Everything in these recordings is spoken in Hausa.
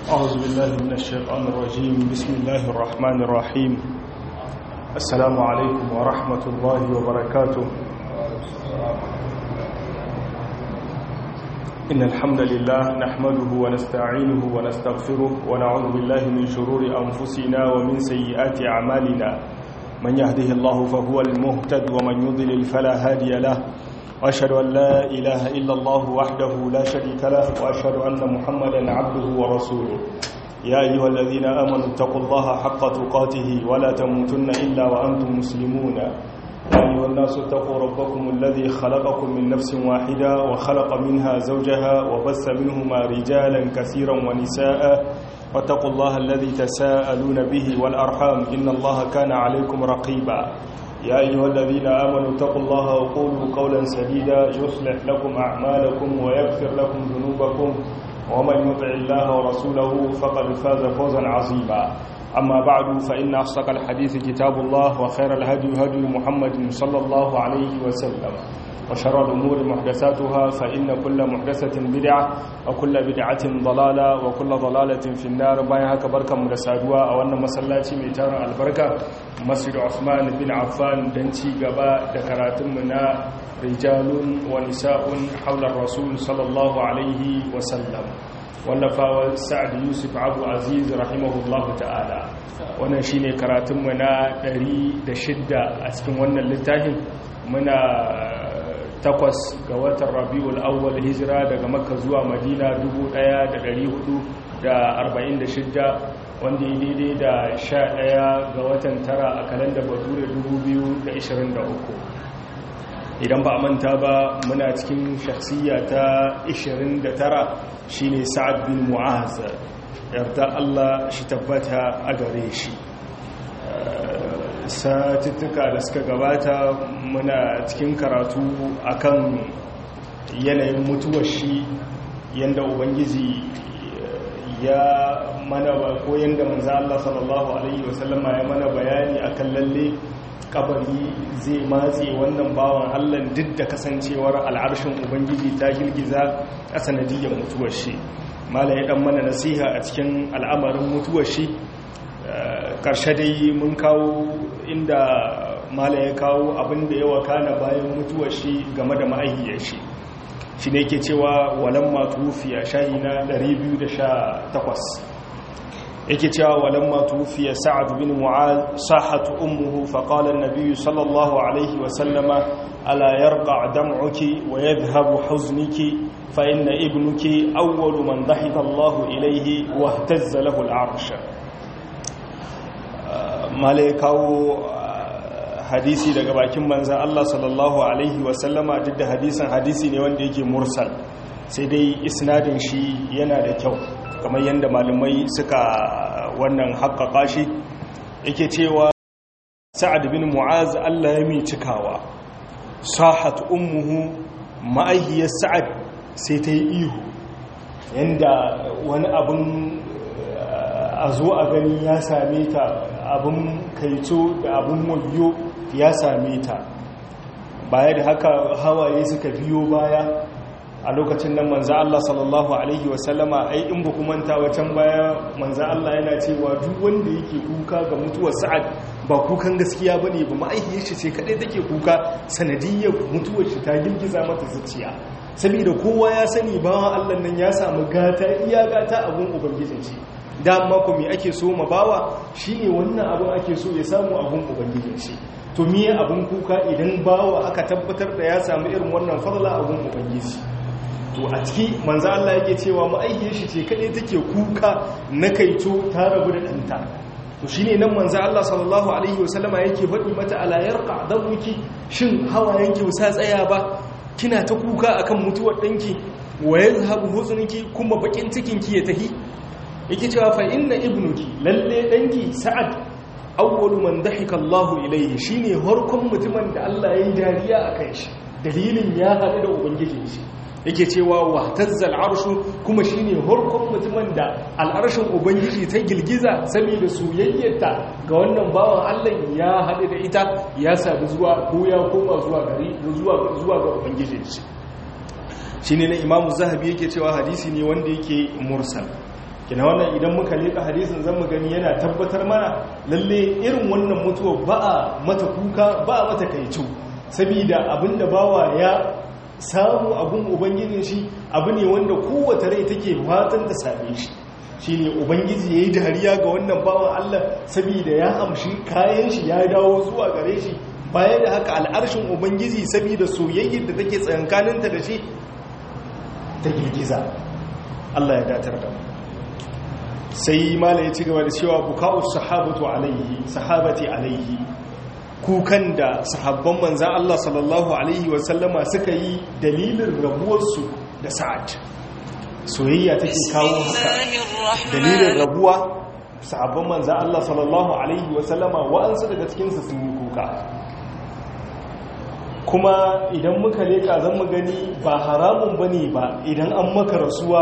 أعوذ بالله من الشيطان الرجيم بسم الله الرحمن الرحيم السلام عليكم ورحمة الله وبركاته إن الحمد لله نحمده ونستعينه ونستغفره ونعوذ بالله من شرور أنفسنا ومن سيئات أعمالنا من يهده الله فهو المهتد ومن يضلل فلا هادي له وأشهد أن لا إله إلا الله وحده لا شريك له وأشهد أن محمدا عبده ورسوله يا أيها الذين آمنوا اتقوا الله حق تقاته ولا تموتن إلا وأنتم مسلمون يا أيها الناس اتقوا ربكم الذي خلقكم من نفس واحدة وخلق منها زوجها وبث منهما رجالا كثيرا ونساء واتقوا الله الذي تساءلون به والأرحام إن الله كان عليكم رقيبا يا أيها الذين آمنوا اتقوا الله وقولوا قولا سديدا يصلح لكم أعمالكم ويغفر لكم ذنوبكم ومن يطع الله ورسوله فقد فاز فوزا عظيما أما بعد فإن أصدق الحديث كتاب الله وخير الهدي هدي محمد صلى الله عليه وسلم وشر الأمور محدثاتها فإن كل محدثة بدعة وكل بدعة ضلالة وكل ضلالة في النار بايها كبركة مرسادوا أو أن مسلاتي ميتار البركة مسجد عثمان بن عفان دنتي قباء دكرات منا رجال ونساء حول الرسول صلى الله عليه وسلم wallafawa sa'ad yusuf abu aziz rahimahullahu ta'ala wannan shine karatunmu na 106 a cikin wannan littafin muna takwas ga watan rabiul awwal hijira daga makka zuwa madina 1446 wanda ya daidai da 11 ga watan tara a kalanda bature 2023 idan ba a manta ba muna cikin shakhsiya ta 29 shine sa'ad bin mu'az yarda Allah shi tabbata a gare shi satuttuka da suka gabata muna cikin karatu akan yanayin mutuwar shi yanda ubangiji ya mana ba ko yanda manzo Allah sallallahu alaihi wasallama ya mana bayani akan lalle kabari zai matse wannan bawan Allah duk da kasancewar al'arshin ubangiji ta girgiza a sanadiyar mutuwar shi mala ya dan mana nasiha a cikin al'amarin mutuwar shi karshe dai mun kawo inda mala ya kawo abin da ya wakana bayan mutuwar shi game da ma'aihiyar shi shi ne ke cewa walan matufiya shayi na 218 yake cewa walan matufiya sa'ad bin mu'az sahatu ummuhu faqala an-nabiy sallallahu alaihi wa sallama ala yarqa dam'uki wa yadhhabu huzniki fa inna ibnuki awwalu man dhahika Allah ilayhi wa ihtazza lahu al-'arsh malaikawo hadisi daga bakin manzan Allah sallallahu Alaihi wasallama duk da hadisin hadisi ne wanda yake mursal sai dai isnadin shi yana da kyau kamar yadda malamai suka wannan haƙaƙa shi yake cewa sa'ad bin mu'az Allah ya mai cikawa sahat ummuhu ma'aihiyar sa'ad sai ta yi ihu yadda wani abin a zo a gani ya same ta abin kaito da abin wayo ya same ta baya da haka hawaye suka biyo baya a lokacin nan manza Allah sallallahu Alaihi wasallama ai in ba manta wacan baya manza Allah yana cewa duk wanda yake kuka ga mutuwar sa'ad ba kukan gaskiya ba ne ba ma'aikiyar shi ce kaɗai take kuka sanadiyyar mutuwar shi ta girgiza mata zuciya saboda kowa ya sani bawan Allah nan ya samu gata iya gata abun ubangijin shi dama ku me ake so ma bawa shine wannan abun ake so ya samu abun ubangijin shi to miye abun kuka idan bawa aka tabbatar da ya samu irin wannan fadla abun ubangiji to a ciki manzo Allah yake cewa ma'aikiyar shi ce kadai take kuka na kaito ta rabu da danta to shine nan manzo Allah sallallahu alaihi wasallama yake faɗi mata ala yarqa dabuki shin hawayenki wasa tsaya ba kina ta kuka akan mutuwar danki wa yazhabu huzunki kuma bakin cikin ki ya tahi yake cewa fa inna ibnuki lalle danki sa'ad awwalu man dahika Allahu ilayhi shine harkon mutumin da Allah ya yi dariya akan shi dalilin ya haɗu da ubangijin shi yake cewa wahtazzal arshu kuma shine harkon mutumin da al'arshin ubangiji ta girgiza saboda soyayyarta ga wannan bawan Allah ya haɗu da ita ya sadu zuwa ko ya koma zuwa gari zuwa zuwa ga ubangijin shi shine na imamu zahabi yake cewa hadisi ne wanda yake mursal kina wannan idan muka leka hadisin zan mu gani yana tabbatar mana lalle irin wannan mutuwa ba a mata kuka ba a mata kaicu saboda abinda bawa ya samu abun ubangijin shi abu ne wanda kowace rai take fatan ta same shi shine ubangiji yayi dariya ga wannan bawan Allah saboda ya amshi kayan shi ya dawo zuwa gare shi bayan da haka al'arshin ubangiji saboda soyayyar da take tsayankaninta da shi ta girgiza Allah ya datar da mu sai mala ya ci gaba da cewa buka'u sahabatu alaihi sahabati alaihi kukan da sahabban manzan Allah sallallahu alaihi wasallama suka yi dalilin rabuwarsu da sa'ad soyayya take kawo haka dalilin rabuwa sahabban manzan Allah sallallahu alaihi wasallama wa'ansu daga cikinsu sun yi kuka kuma idan muka leka zan mu gani ba haramun bane ba idan an maka rasuwa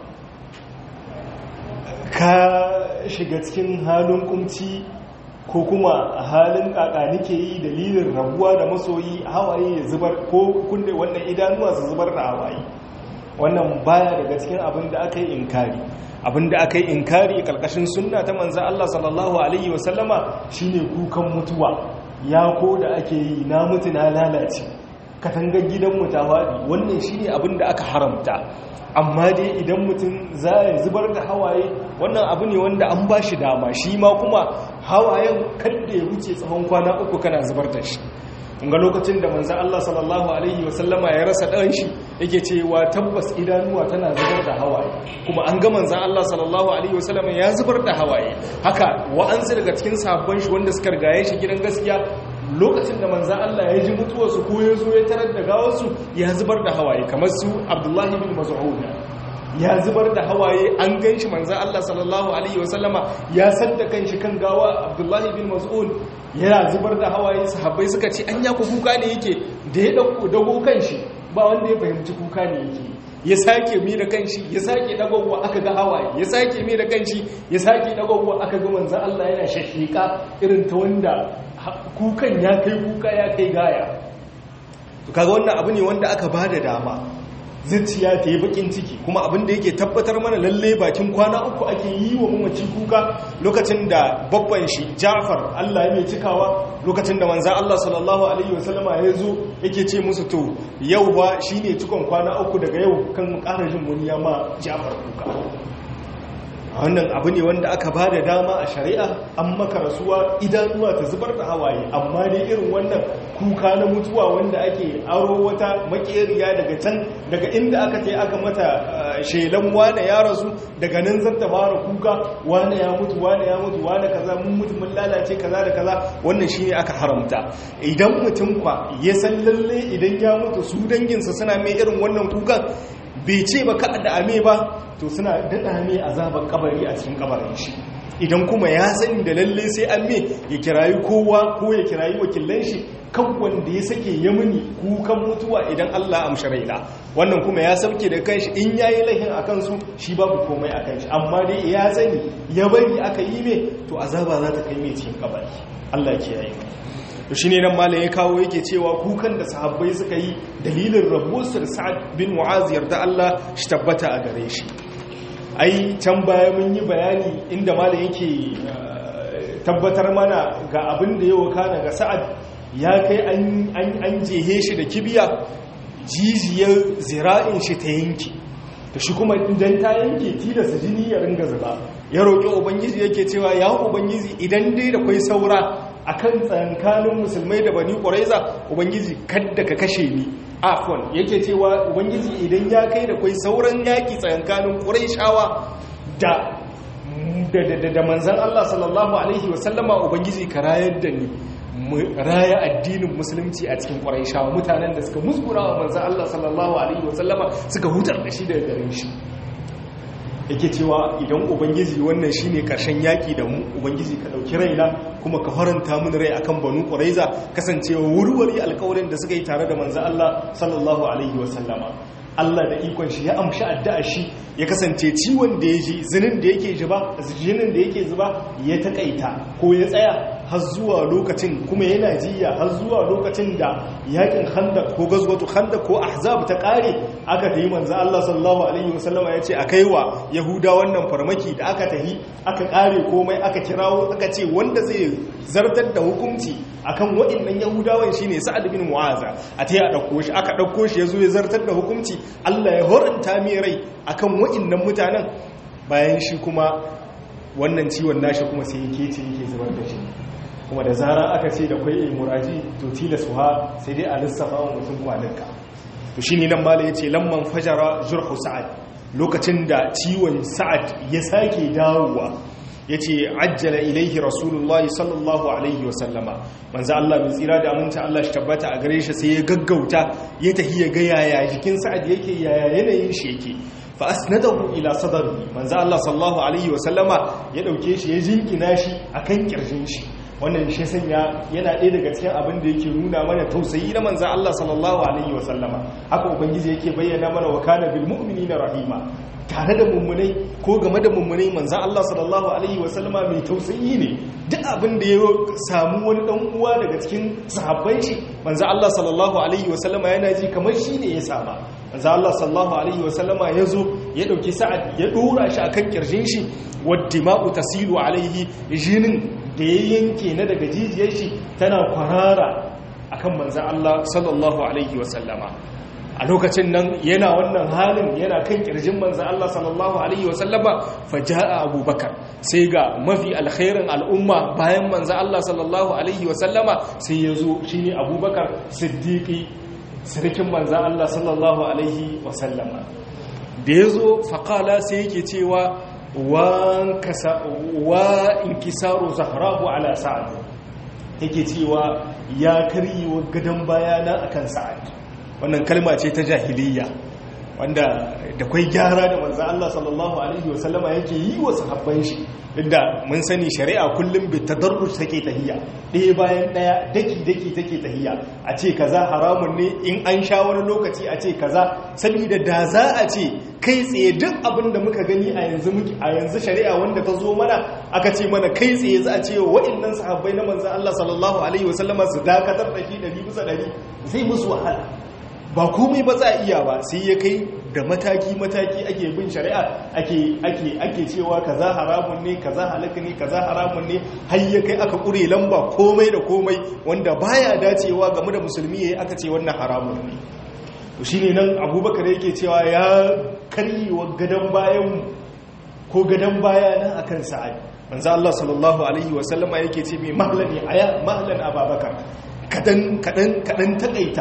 ka shiga cikin halin kumci ko kuma halin kaka nike yi dalilin rabuwa da masoyi hawaye ya zubar ko kunde wannan idanuwa su zubar da hawaye wannan baya daga cikin abin da aka yi inkari abin da aka yi inkari karkashin sunna ta manzan Allah sallallahu alaihi wasallama shine kukan mutuwa ya ko da ake yi na mutu na lalace katangar gidanmu ta faɗi wannan shine abin da aka haramta amma dai idan mutum za ya zubar da hawaye wannan abu ne wanda an ba shi dama shi ma kuma hawayen kadda ya wuce tsawon kwana uku kana zubar da shi ga lokacin da manzan Allah sallallahu Alaihi wasallama ya rasa ɗan shi yake cewa tabbas idanuwa tana zubar da hawaye kuma an ga manzan Allah sallallahu Alaihi wasallama ya zubar da hawaye haka wa'ansu daga cikin sabon shi wanda suka rigaye shi gidan gaskiya lokacin da manzan Allah ya ji mutuwarsu ko ya zo ya tarar da gawarsu ya zubar da hawaye kamar su abdullahi bin maz'ud ya zubar da hawaye an gan shi manzan Allah sallallahu alaihi wasallama ya sadda kan shi kan gawa abdullahi bin maz'ud yana zubar da hawaye sahabbai suka ce an ya ku kuka ne yake da ya dauko dago kan shi ba wanda ya fahimci kuka ne yake ya sake mi da kanshi ya sake dagowa aka ga hawaye ya sake mi da kanshi ya sake dagowa aka ga manzan Allah yana shashika irin ta wanda kukan ya kai kuka ya kai gaya to kaga wannan abu ne wanda aka bada dama zuciya ta yi bakin ciki kuma abin da yake tabbatar mana lalle bakin kwana uku ake yi wa mamaci kuka lokacin da babban shi Ja'far Allah ya mai cikawa lokacin da manzan Allah sallallahu alaihi wasallama ya zo yake ce musu to yau ba shine cikon kwana uku daga yau kan ƙara jin wani ya ma Ja'far kuka wannan abu ne wanda aka ba da dama a shari'a an maka rasuwa idanuwa ta zubar da hawaye amma dai irin wannan kuka na mutuwa wanda ake aro wata makeriya daga can daga inda aka ce aka mata shelan wane ya rasu daga nan zan ta fara kuka wane ya mutu wane ya mutu wane kaza mun mutu mun lalace kaza da kaza wannan shine aka haramta idan mutum kwa ya san lalle idan ya mutu su danginsa suna mai irin wannan kukan bai ce ba ka da ame ba to suna daɗa mai azabar kabari a cikin kabarin shi idan kuma ya sani da lalle sai an me ya kirayi kowa ko ya kirayi wakilan shi kan wanda ya sake ya muni kukan mutuwa idan Allah amshi raina wannan kuma ya sauke da kanshi in yayi lahin a kansu shi babu komai a kanshi amma dai ya sani ya bari aka yi me to azaba za ta kai mai cikin kabari Allah ya kiyaye to shi ne nan malam ya kawo yake cewa kukan da sahabbai suka yi dalilin rabuwarsu da sa'ad bin mu'az yarda Allah shi tabbata a gare shi ai can baya mun yi bayani inda malam yake tabbatar mana ga abin da ya wakana ga sa'ad ya kai an jehe shi da kibiya jijiyar zira'in shi ta yanki da shi kuma idan ta yanke tilasta jini ya ringa zuba ya roƙi ubangiji yake cewa ya ubangiji idan dai da kwai saura akan tsankanin musulmai da bani ƙwaraiza ubangiji kadda ka kashe ni afon yake cewa ubangiji idan ya kai da kwai sauran yaƙi tsankanin ƙwaraishawa da da manzan Allah sallallahu alaihi wasallama ubangiji ka rayar da ni raya addinin musulunci a cikin ƙwaraishawa mutanen da suka muskura wa manzan Allah sallallahu alaihi wasallama suka hutar da shi daga garin shi yake cewa idan ubangiji wannan shine karshen yaki da mu ubangiji ka dauki raina kuma ka faranta mun rai akan banu quraiza kasancewa wurwuri alƙawarin da suka yi tare da manzo Allah sallallahu alaihi wasallama Allah da ikon shi ya amshi addu'a shi ya kasance ciwon da ya ji zinin da yake zuba jinin da yake zuba ya takaita ko ya tsaya har zuwa lokacin kuma yana jiya har zuwa lokacin da yakin khandaq ko gazwatu khandaq ko ahzab ta kare aka tayi manzo Allah sallallahu alaihi wasallama yace a kaiwa yahuda wannan farmaki da aka tahi aka kare komai aka kirawo aka ce wanda zai zartar da hukunci akan waɗannan yahudawan shine sa'ad bin mu'aza a tayi a dauko shi aka dauko shi yazo ya zartar da hukunci Allah ya horanta mai rai akan waɗannan mutanen bayan shi kuma wannan ciwon nashi kuma sai yake ce yake zubar da shi kuma da zara aka ce da kwai muraji to tilasuwa sai dai a lissafa wa mutum kwaninka to shi ne nan mala ya ce lamman fajara zurhu sa'ad lokacin da ciwon sa'ad ya sake dawowa ya ce ajjala ilaihi rasulullah sallallahu alaihi wasallama manzo Allah mai tsira da aminta Allah shi tabbata a gare shi sai ya gaggauta ya tafi ya ga yaya jikin sa'ad yake yaya yanayin shi yake fa asnadahu ila sadri manzo Allah sallallahu alaihi wasallama ya dauke shi ya jinkina shi akan kirjin shi wannan shi sanya yana ɗaya daga cikin abin da yake nuna mana tausayi na manzo Allah sallallahu alaihi wasallama haka ubangiji yake bayyana mana wa kana bil mu'minina rahima tare da mummunai ko game da mummunai manzan Allah sallallahu Alaihi wasallama mai tausayi ne duk abin da ya samu wani ɗan uwa daga cikin sahabban shi manzan Allah sallallahu Alaihi wasallama yana ji kamar shi ne ya sama manzan Allah sallallahu Alaihi wasallama ya zo ya ɗauki sa'ad ya ɗora shi a kan ƙirshin shi wadda ma'u tasiru alaihi jinin da ya yanke na daga jijiyar shi tana kwarara akan manzan Allah sallallahu Alaihi wasallama a lokacin nan yana wannan halin yana kan kirjin manzan Allah sallallahu Alaihi wasallama faja'a abubakar sai ga mafi alkhairin al'umma bayan manzan Allah sallallahu Alaihi wasallama sai ya zo shi ne abubakar siddiƙi sirikin manzan Allah sallallahu Alaihi wasallama da ya zo faƙala sai yake cewa wa in kisaru zahrahu ala sa'ad yake cewa ya karyewa gadon bayana akan sa'ad wannan kalma ce ta jahiliya wanda da kwai gyara da manzan Allah sallallahu Alaihi wasallama yake yi wa sahabban shi inda mun sani shari'a kullum bi tadarruj take tahiyya ɗaya bayan ɗaya daki-daki take tahiyya a ce kaza haramun ne in an sha wani lokaci a ce kaza saboda da za a ce kai tsaye duk abin da muka gani a yanzu a yanzu shari'a wanda ta zo mana aka ce mana kai tsaye za a ce wa'annan sahabbai na manzan Allah sallallahu alaihi wasallama su dakatar da shi ɗari bisa ɗari zai musu wahala ba komai ba za a iya ba sai ya kai da mataki-mataki ake bin shari'a ake ake ake cewa kaza haramun ne kaza halaka ne kaza haramun ne har ya kai aka kure lamba komai da komai wanda baya dacewa game da musulmi yayi aka ce wannan haramun ne to shine nan abubakar yake cewa ya karyewa gadan bayan ko gadan baya nan akan sa'ad manzo Allah sallallahu alaihi wasallama yake ce mai mahlani aya mahlan ababakar kadan kadan kadan takaita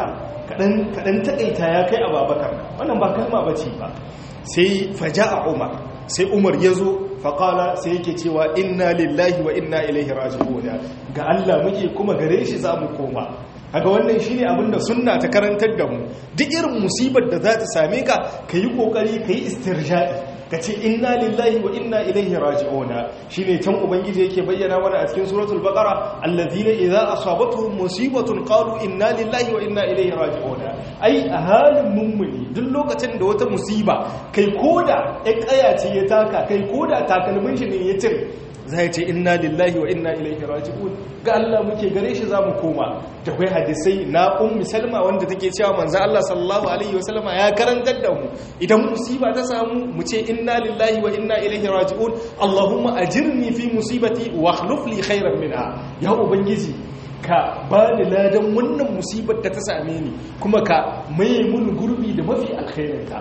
kaɗan taƙaita ya kai a babakar wannan ba kalma ba ce ba sai faja a umar sai umar ya zo faƙala sai yake cewa inna lillahi wa inna ilaihi raji'una ga Allah muke kuma gare shi za mu koma kaga wannan shine abin da sunna ta karantar da mu duk irin musibar da za ta same ka ka yi ƙoƙari ka yi istirja'i ka ce inna lillahi wa inna ilaihi raji'una shine can ubangiji yake bayyana mana a cikin suratul baqara alladhina idza asabatuhum musibatun qalu inna lillahi wa inna ilaihi raji'una ai a halin mummuni duk lokacin da wata musiba kai koda ya kaya ce ya taka kai koda takalmin shi ne ya cire zai ce inna lillahi wa inna ilaihi raji'un ga Allah muke gare shi zamu koma da kai hadisai na ummi salma wanda take cewa manzo Allah sallallahu alaihi wasallama ya karantar da mu idan musiba ta samu mu ce inna lillahi wa inna ilaihi raji'un Allahumma ajirni fi musibati wa akhlif li khairan minha ya ubangiji ka ba ni ladan wannan musibar da ta same ni kuma ka maye mun gurbi da mafi alkhairinta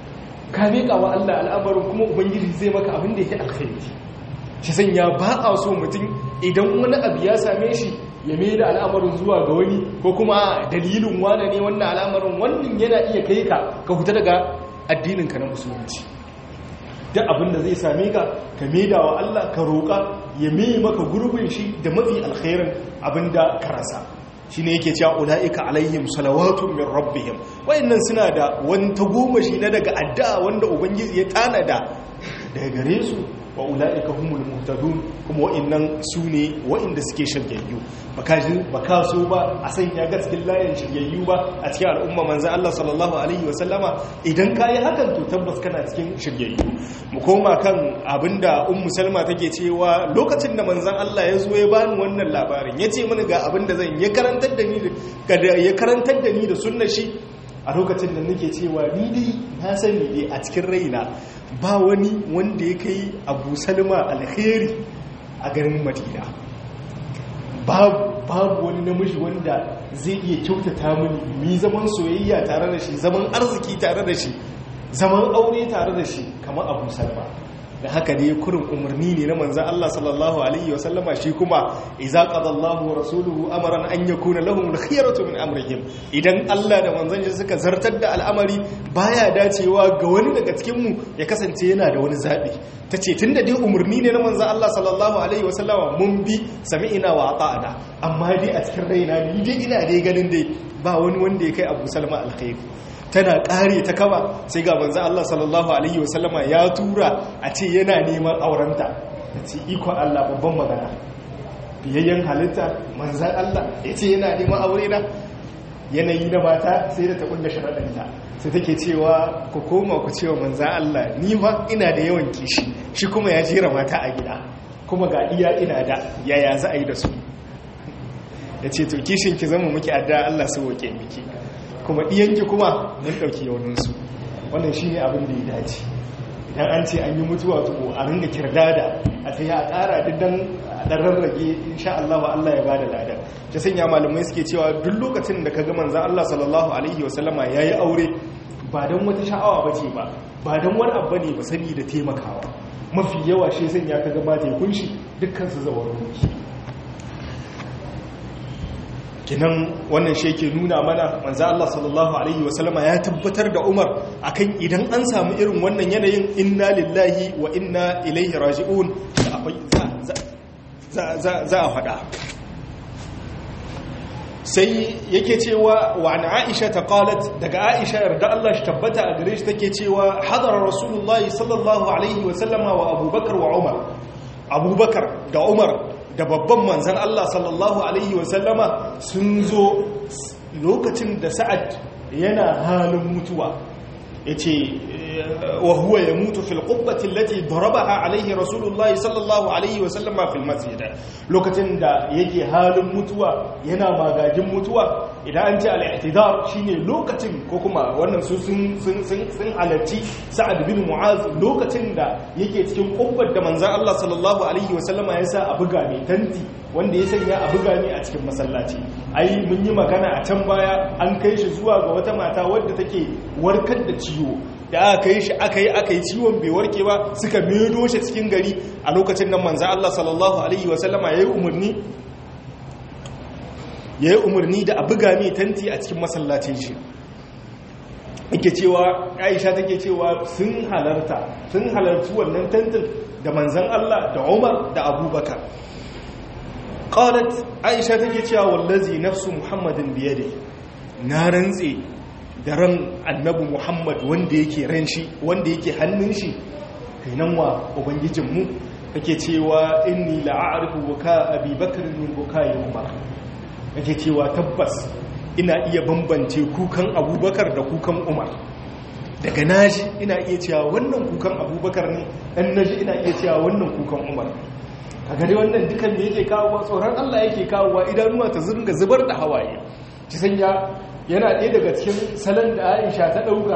ka miƙa wa Allah al'amarin kuma ubangiji zai maka abin da yake alkhairi shi sanya ba a so mutum idan wani abu ya same shi ya mai da al'amarin zuwa ga wani ko kuma dalilin wane ne wannan al'amarin wannan yana iya kai ka ka huta daga addininka na musulunci duk abin da zai same ka ka mai da wa Allah ka roƙa ya mai maka gurbin shi da mafi alkhairin abin da ka rasa shi ne yake cewa ula'ika alaihim salawatun min rabbihim wayannan suna da wani tagomashi na daga addu'a wanda ubangiji ya tanada daga gare su wa ula'ika humul muhtadun kuma wa'annan su ne wa'inda suke shiryayyu baka so ba a sanya ga cikin layin shiryayyu ba a cikin al'umma manzo Allah sallallahu alaihi wa sallama idan kai hakan to tabbas kana cikin shiryayyu mu koma kan abinda ummu salma take cewa lokacin da manzon Allah ya zo ya bani wannan labarin yace mini ga abinda zan ya karantar da ni ya karantar da ni da sunnar shi a lokacin da nake cewa ni dai na sani dai a cikin raina ba wani wanda ya kai abu salma alheri a garin madina babu wani namiji wanda zai iya kyautata mini mi zaman soyayya tare da shi zaman arziki tare da shi zaman aure tare da shi kamar abu salma da haka ne kurin umarni ne na manzan Allah sallallahu alaihi wasallama shi kuma iza qadallahu wa rasuluhu amran an yakuna lahum al-khiyaratu min amrihim idan Allah da manzan shi suka zartar da al'amari baya dacewa ga wani daga cikin mu ya kasance yana da wani zabi tace tunda dai umarni ne na manzan Allah sallallahu alaihi wasallama mun bi sami'ina wa ata'ana amma dai a cikin raina ni dai ina dai ganin dai ba wani wanda ya kai Abu Salma alkhairi tana kare ta kaba sai ga manzo Allah sallallahu alaihi wasallama ya tura a ce yana neman aurenta ta ce iko Allah babban magana biyayyen halitta manzo Allah ya ce yana neman aure na yanayi na mata sai da ta kunna sharaɗanta sai take cewa ku koma ku cewa manzo Allah ni fa ina da yawan kishi shi kuma ya jera mata a gida kuma ga iya ina da yaya za a yi da su ya ce to kishin ki zama muke adda Allah su woke miki kuma ɗiyanki kuma mun ɗauki yauninsu wannan shi ne abin da ya dace idan an ce an yi mutuwa tuko a ringa kirdada a ta yi a ƙara diddan ɗan rarrage insha Allah wa Allah ya bada ladan ta sanya malamai suke cewa duk lokacin da ka ga manzan Allah sallallahu alaihi wasallama ya yi aure ba don wata sha'awa ba ce ba ba don wani abu ne ba sani da taimakawa mafi yawa shi sanya ka ga mata ya kunshi dukkan su zawar mulki kinan wannan shi ke nuna mana manzo Allah sallallahu alaihi wasallama ya tabbatar da Umar akan idan an samu irin wannan yanayin inna lillahi wa inna ilaihi raji'un za a faɗa sai yake cewa wa an Aisha ta qalat daga Aisha yarda Allah shi tabbata a gare shi take cewa hadara rasulullahi sallallahu alaihi wasallama wa Abubakar wa Umar Abubakar da Umar da babban manzan Allah sallallahu Alaihi wasallama sun zo lokacin da sa'ad yana halin mutuwa ya ce wa huwa ya mutu fil qubbatin lati darabaha alaihi rasulullahi sallallahu alaihi wasallama fil masjid lokacin da yake halin mutuwa yana magagin mutuwa idan an ce al-ihtidar shine lokacin ko kuma wannan su sun sun sun halarci sa'ad bin mu'az lokacin da yake cikin kubbar da manzon Allah sallallahu alaihi wasallama ya sa a buga ne tanti wanda ya sanya a buga ne a cikin masallaci ai mun yi magana a can baya an kai shi zuwa ga wata mata wadda take warkar da ciwo da aka yi shi aka yi aka yi ciwon bai warke ba suka medo shi cikin gari a lokacin nan manzo Allah sallallahu alaihi wasallama yayi umarni yayi umarni da a buga mai tanti a cikin masallacin shi yake cewa Aisha take cewa sun halarta sun halarci wannan tantin da manzon Allah da Umar da Abubakar qalat Aisha take cewa wallazi nafsu Muhammadin biyade na rantse da ran annabi muhammad wanda yake ran shi wanda yake hannun shi kainan wa ubangijinmu kake cewa inni la'arifu buka abi bakr min bukai umar kake cewa tabbas ina iya bambance kukan abubakar da kukan umar daga naji ina iya cewa wannan kukan abubakar ne dan naji ina iya cewa wannan kukan umar a gare wannan dukan da yake kawo tsoron allah yake kawo idanuwa ta zurga zubar da hawaye ci sanya yana ɗaya daga cikin salon da aisha ta ɗauka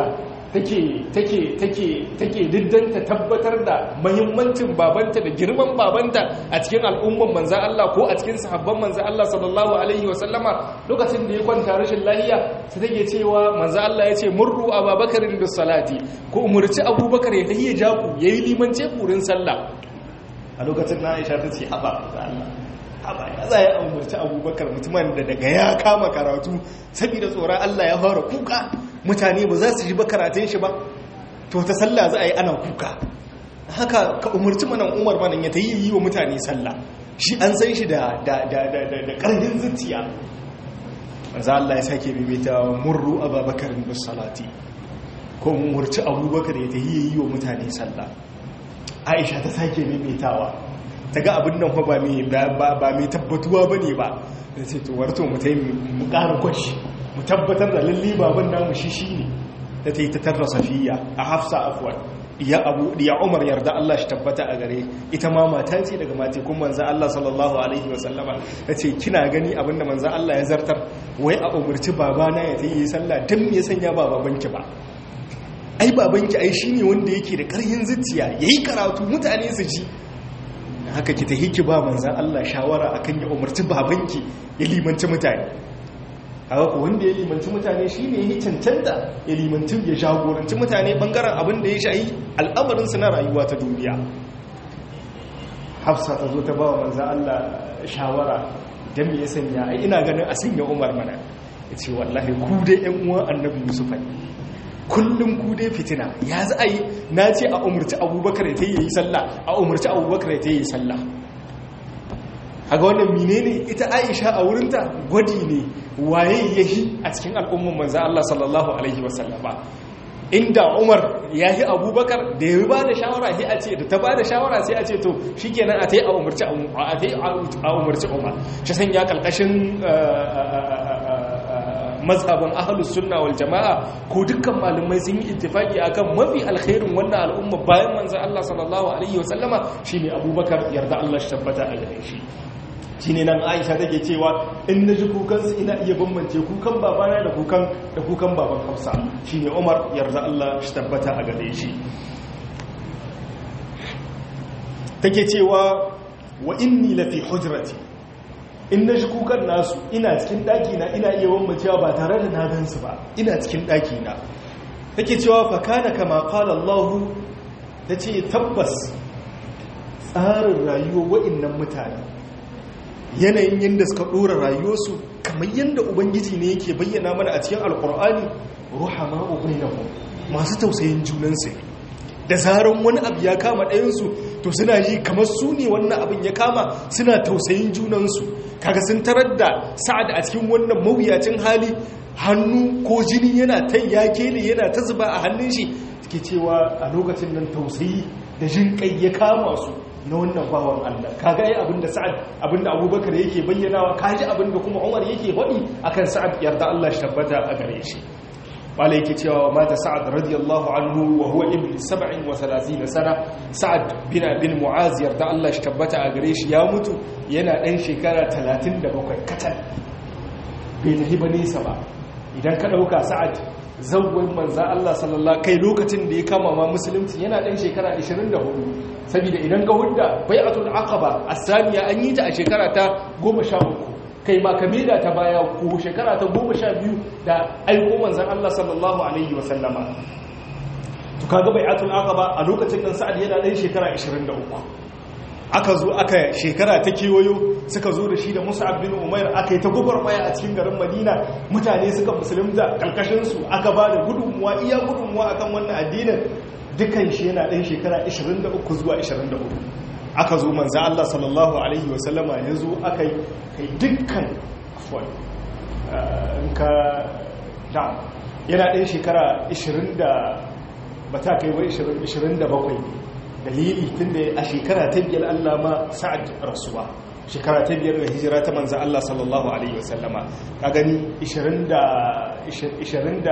take diddanta tabbatar da mahimmancin babanta da girman babanta a cikin al'umman manzan Allah ko a cikin sahabban manzan Allah sallallahu alaihi wasallama lokacin da ya kwanta rashin lahiya su take cewa manzan Allah ya ce murru a babakarin da salati ko umarci abubakar ya tahiya jaku ya yi limance kurin sallah a lokacin na aisha ta ce haɓa Allah haba ya za ya umarci abubakar mutumin da daga ya kama karatu saboda tsoron Allah ya fara kuka mutane ba za su ji ba karatun shi ba to ta sallah za a yi ana kuka haka ka umarci manan umar manan ya ta yi yi wa mutane sallah shi an san shi da ƙarfin zuciya manzo Allah ya sake bibita murru abubakar bis salati ko umarci abubakar ya ta yi yi wa mutane sallah aisha ta sake maimaitawa ta ga abin nan ba mai tabbatuwa ba ne ba da ce to warto mu ta yi mu ƙara kwashi mu tabbatar da lalle baban namu shi shi ne da ta yi ta tarra safiya a hafsa afuwan ya abu ya umar yarda Allah shi tabbata a gare ita ma mata ce daga matekun manzan Allah sallallahu alaihi wasallama ta ce kina gani abinda manzan Allah ya zartar wai a umarci babana ya ta yi sallah don me sanya ba babanki ba ai babanki ai shine wanda yake da karhin zuciya yayi karatu mutane su ji haka ki ta hiki ba manzan Allah shawara akan ya umarci babanki ya limanci mutane haka ko wanda ya limanci mutane shine ya cancanta ya limanci ya jagoranci mutane bangaren abin da ya shayi al'amarin su na rayuwa ta duniya Hafsa ta zo ta ba wa manzan Allah shawara dan me ya sanya ai ina ganin a sanya Umar mana yace wallahi ku dai ƴan uwan Annabi Yusuf ne kullum ku dai fitina ya za a yi na ce a umarci abubakar ya ta yi sallah a umarci abubakar ya ta yi sallah a ga wannan mine ne ita aisha a wurinta gwadi ne waye ya yi a cikin al'umman manzan Allah sallallahu Alaihi wasallama inda umar ya yi abubakar da ya ba da shawara sai a ce da ta ba da shawara sai a ce to shi kenan a ta yi a umarci umar shi sanya kalkashin mazhaban ahlus sunna wal jama'a ko dukkan malamai sun yi ittifaki akan mafi alkhairin wannan al'umma bayan manzon Allah sallallahu alaihi wasallama shine Abubakar yarda Allah shi tabbata a gare shi shine nan Aisha take cewa in naji kukan su ina iya bambance kukan babana da kukan da kukan baban Hafsa shine Umar yarda Allah shi tabbata a gare shi take cewa wa inni lafi hujrati in na shi kukan nasu ina cikin ɗakina ina iya wammacewa ba tare da na gansu ba ina cikin ɗakina take cewa fakana kama qala Allah ta ce tabbas tsarin rayuwa wa'innan mutane yanayin yadda suka ɗora rayuwarsu kamar yadda ubangiji ne yake bayyana mana a cikin alkur'ani ruhama ubainahu masu tausayin junansu ne da zaran wani abu ya kama ɗayansu to suna yi kamar su ne wannan abin ya kama suna tausayin junansu kaga sun tarar da sa'ad a cikin wannan mawuyacin hali hannu ko jini yana ta yake ne yana ta zuba a hannun shi ke cewa a lokacin nan tausayi da jin kai ya kama su na wannan bawan Allah kaga yi abinda sa'ad abinda abubakar yake bayyanawa kaji abinda kuma umar yake faɗi akan sa'ad yarda Allah shi tabbata a gare shi wala yake cewa mata sa'ad radiyallahu anhu wa huwa ibn 37 sana sa'ad bin bin mu'az yarda Allah shi tabbata a gare shi ya mutu yana dan shekara 37 katal bai tafi ba nesa ba idan ka dauka sa'ad zawwin manza Allah sallallahu kai lokacin da ya kama ma musulunci yana dan shekara 24 saboda idan ga hudda bai'atul aqaba as-saniya an yi ta a shekara ta 13 kai ma kamila ta baya ko shekara ta goma sha biyu da aiko manzan Allah sallallahu Alaihi wasallama to kaga bai atul aqaba a lokacin nan sa'ad yana ɗan shekara 23 aka zo aka shekara ta kewayo suka zo da shi da musa'ab bin umair aka yi ta maya a cikin garin madina mutane suka musulunta karkashinsu aka ba da gudunmuwa iya gudunmuwa akan wannan addinin dukan shi yana ɗan shekara 23 zuwa 24 aka zo manza Allah sallallahu Alaihi wasallama ya zo aka yi kai dukkan afuwan ka da yana ɗin shekara 20 da ba ta kai wai 27 dalili tun da a shekara ta biyar Allah ma sa'ad rasuwa shekara ta biyar da hijira ta manza Allah sallallahu Alaihi wasallama ka gani 23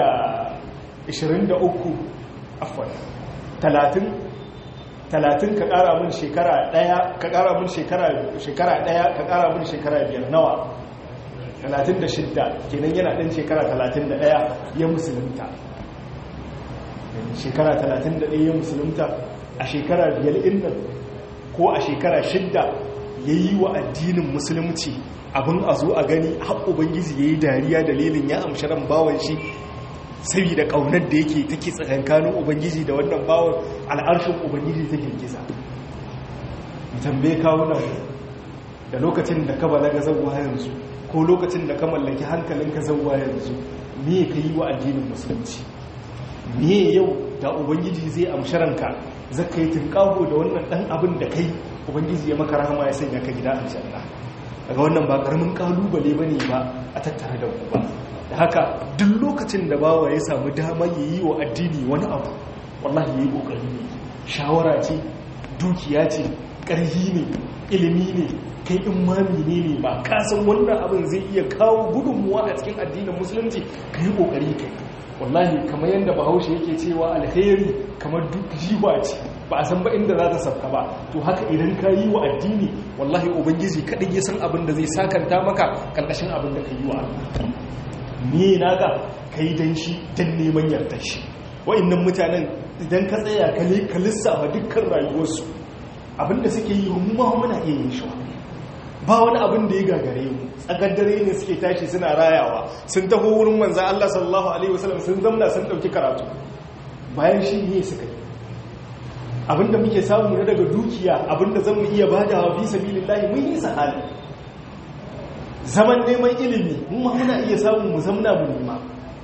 afuwan 30 talatin ka kara mun shekara daya ka kara mun shekara shekara daya ka kara mun shekara biyar nawa talatin da shidda kenan yana ɗan shekara talatin da ɗaya ya musulunta shekara talatin da ɗaya ya musulunta a shekara biyar innan ko a shekara shidda ya yi wa addinin musulunci abin a zo a gani har ubangiji ya yi dariya dalilin ya amshi ran bawan shi saboda ƙaunar da yake take tsakankanin ubangiji da wannan bawan al'arshin ubangiji ta girgiza tambaye kawunan da lokacin da ka balaga zauwa yanzu ko lokacin da ka mallaki hankalinka zauwa yanzu me ka yi wa addinin musulunci me yau da ubangiji zai amshi ranka zaka yi tunƙaho da wannan ɗan abin da kai ubangiji ya maka rahama ya sanya ka gida aljanna daga wannan ba ƙaramin ƙalubale ba ne ba a tattare da ku ba da haka duk lokacin da bawa ya samu dama ya yi wa addini wani abu wallahi ya yi ƙoƙari ne shawara ce dukiya ce ƙarhi ne ilimi ne kai in mami ne ne ba kasan wannan abin zai iya kawo gudunmuwa a cikin addinin musulunci ka yi ƙoƙari kai wallahi kamar yadda bahaushe yake cewa alheri kamar duk jiwa ce ba a san ba inda za ta sabka ba to haka idan ka yi wa addini wallahi ubangiji kaɗai ya san abin da zai sakanta maka ƙarƙashin abin da ka yi wa Allah ni naka ka yi don shi don neman yardar shi wa'annan mutanen idan ka tsaya ka lissafa dukkan rayuwarsu abin da suke yi mu ma muna iya yin shi ba wani abin da ya gagare mu tsakar dare ne suke tashi suna rayawa sun taho wurin manzan Allah sallallahu alaihi wasallam sun zamna sun dauki karatu bayan shi ne suka yi abinda muke samu na daga dukiya abinda zan mu iya bada wa fi sabilillahi mun yi sahali zaman neman ilimi mun ma muna iya samu mu zamna mu nema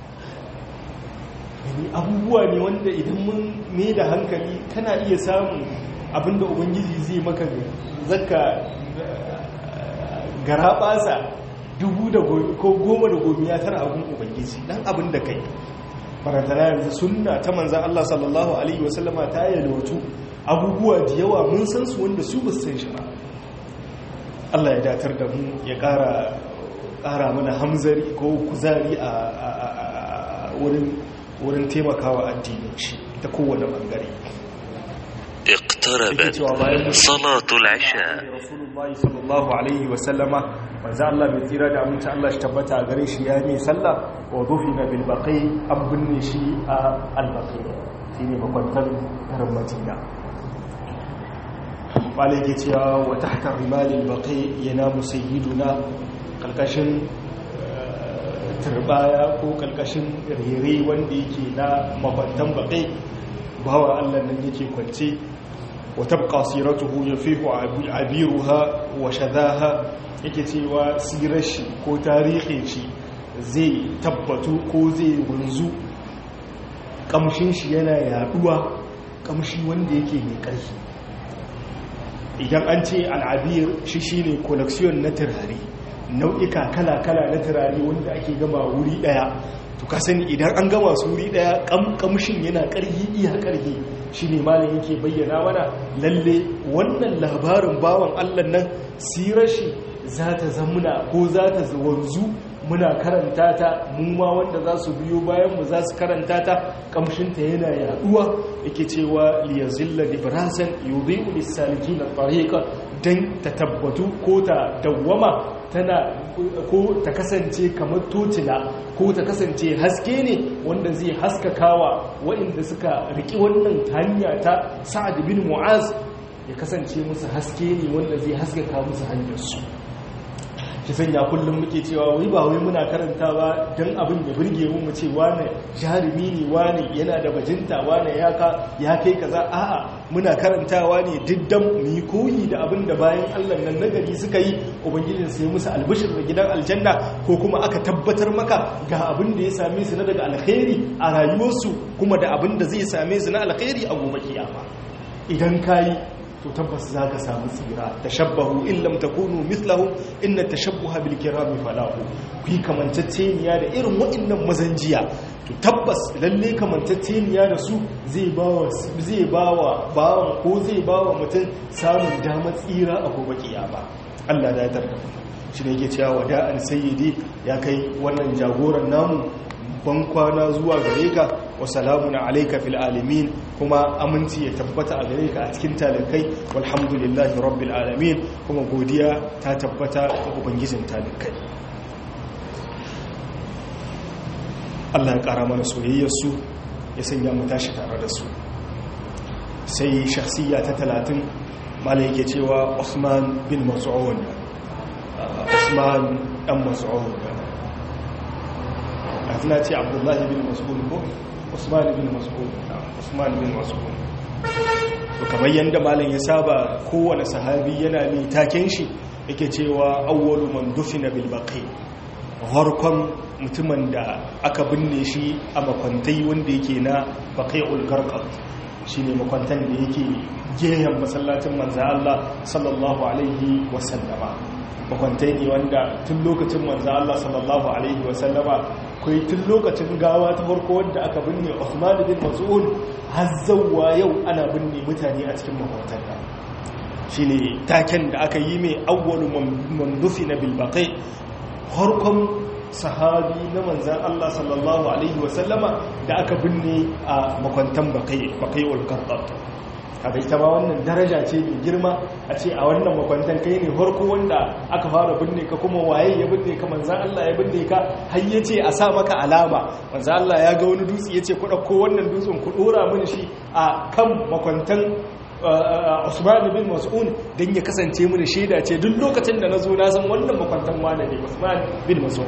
yani abubuwa ne wanda idan mun mai da hankali kana iya samun abinda ubangiji zai maka zakka gara basa dubu da ko goma da gomiya tara abin ubangiji dan abin da kai barantana yanzu sunna ta manzan Allah sallallahu alaihi wasallama ta yalwatu abubuwa da yawa mun san su wanda su ba san shi ba Allah ya datar da mu ya ƙara ƙara mana hamzari ko kuzari a wurin wurin taimakawa addinin shi ta kowane bangare اقتربت صلاة العشاء رسول الله صلى الله عليه وسلم manzo Allah bai tsira da aminci Allah shi tabbata a gare shi ya ne sallah wa dufina bil baqi an binne shi a al baqi shine makwantar garin Madina bale yake cewa wa tahta rimal al baqi yanamu sayyiduna kalkashin turbaya ko kalkashin rere wanda yake na makwantan baqi bawa Allah nan yake kwance wa tabqa siratuhu yafihu abiruha wa shadaha yake cewa sirar shi ko tarihin shi zai tabbatu ko zai wanzu kamshin shi yana yaduwa kamshi wanda yake mai ƙarfi idan an ce al'abir shi shine collection na turare nau'ika kala-kala na turare wanda ake gama wuri daya to ka sani idan an gama su wuri daya kamshin yana ƙarfi iya ƙarfi shi ne malin yake bayyana mana lalle wannan labarin bawan allah nan sirar shi za ta zamuna ko za ta wanzu muna karanta ta mu ma wanda za su biyo bayan mu za su karanta ta kamshinta yana yaduwa yake cewa liyazilla librasan yudhi'u lis-salikin at-tariqa dan ta tabbatu ko ta dawwama tana ko ta kasance kamar tocila ko ta kasance haske ne wanda zai haskakawa waɗanda suka riki wannan hanya ta sa'ad bin mu'az ya kasance musu haske ne wanda zai haskaka musu hanyarsu ki sanya kullum muke cewa wai ba wai muna karanta ba don abin da burge mu mu ce wane jarumi ne wane yana da bajinta wane ya ya kai kaza a'a muna karantawa ne diddan mu yi koyi da abin da bayan Allah nan nagari suka yi ubangijin sai musu albishir da gidan aljanna ko kuma aka tabbatar maka ga abin da ya same su na daga alkhairi a rayuwarsu kuma da abin da zai same su na alkhairi a gobe kiyama idan kayi to tabbas za ka samu tsira tashabbahu illam takunu mithlahu inna tashabbuha bil kirami falahu ku yi kamantacceniya da irin waɗannan mazanjiya to tabbas lalle kamantacceniya da su zai bawa zai bawa bawan ko zai bawa mutum samun damar tsira a gobe kiyama Allah da ya tarda shi ne yake cewa wada'an sayyidi ya kai wannan jagoran namu ban kwana zuwa gare ka wa salamun alaika fil alamin kuma aminci ya tabbata a gare ka a cikin talakai walhamdulillahi rabbil alamin kuma godiya ta tabbata ga ubangijin talakai Allah ya kara mana soyayyar su ya sanya mu tashi tare da su sai shakhsiyya ta 30 malai yake cewa Usman bin Mas'ud Usman dan Mas'ud na ce abdullahi bin mas'ud ko usman bin mas'ud usman bin mas'ud to kamar yanda malam ya saba kowane sahabi yana mai taken shi yake cewa awwalu man dufina bil baqi harkon mutumin da aka binne shi a makwantai wanda yake na baqi'ul garqat shine makwantan da yake gehen masallacin manzo Allah sallallahu alaihi wasallama makwantai ne wanda tun lokacin manzo Allah sallallahu alaihi wasallama akwai tun lokacin gawa ta farko wanda aka binne Uthman bin Mas'ud har zawwa yau ana binne mutane a cikin makwatan da shine taken da aka yi mai awwalu man dufina bil baqi farkon sahabi na manzan Allah sallallahu alaihi wasallama da aka binne a makwantan baqi baqi ul qardat kaga ita ma wannan daraja ce mai girma a ce a wannan makwantan kai ne farko wanda aka fara binne ka kuma waye ya binne ka manzan Allah ya binne ka har ya ce a sa maka alama manzan Allah ya ga wani dutse ya ce ku ɗauko wannan dutsen ku ɗora mini shi a kan makwantan Usman bin Mas'ud dan ya kasance mini shaida ce duk lokacin da na zo na san wannan makwantan wane ne Usman bin Mas'ud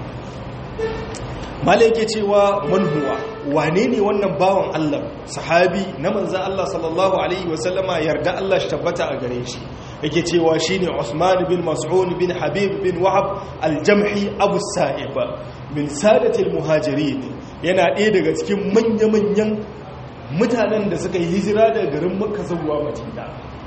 mala yake cewa manhuwa wane ne wannan bawan Allah sahabi na manza Allah sallallahu alaihi wasallama yarda Allah shi tabbata a gare shi yake cewa shine Usman bin Mas'ud bin Habib bin Wahab al-Jamhi Abu Sa'ib min sadatil muhajirin yana ɗaya daga cikin manya-manyan mutanen da suka yi hijira daga garin Makka zuwa Madina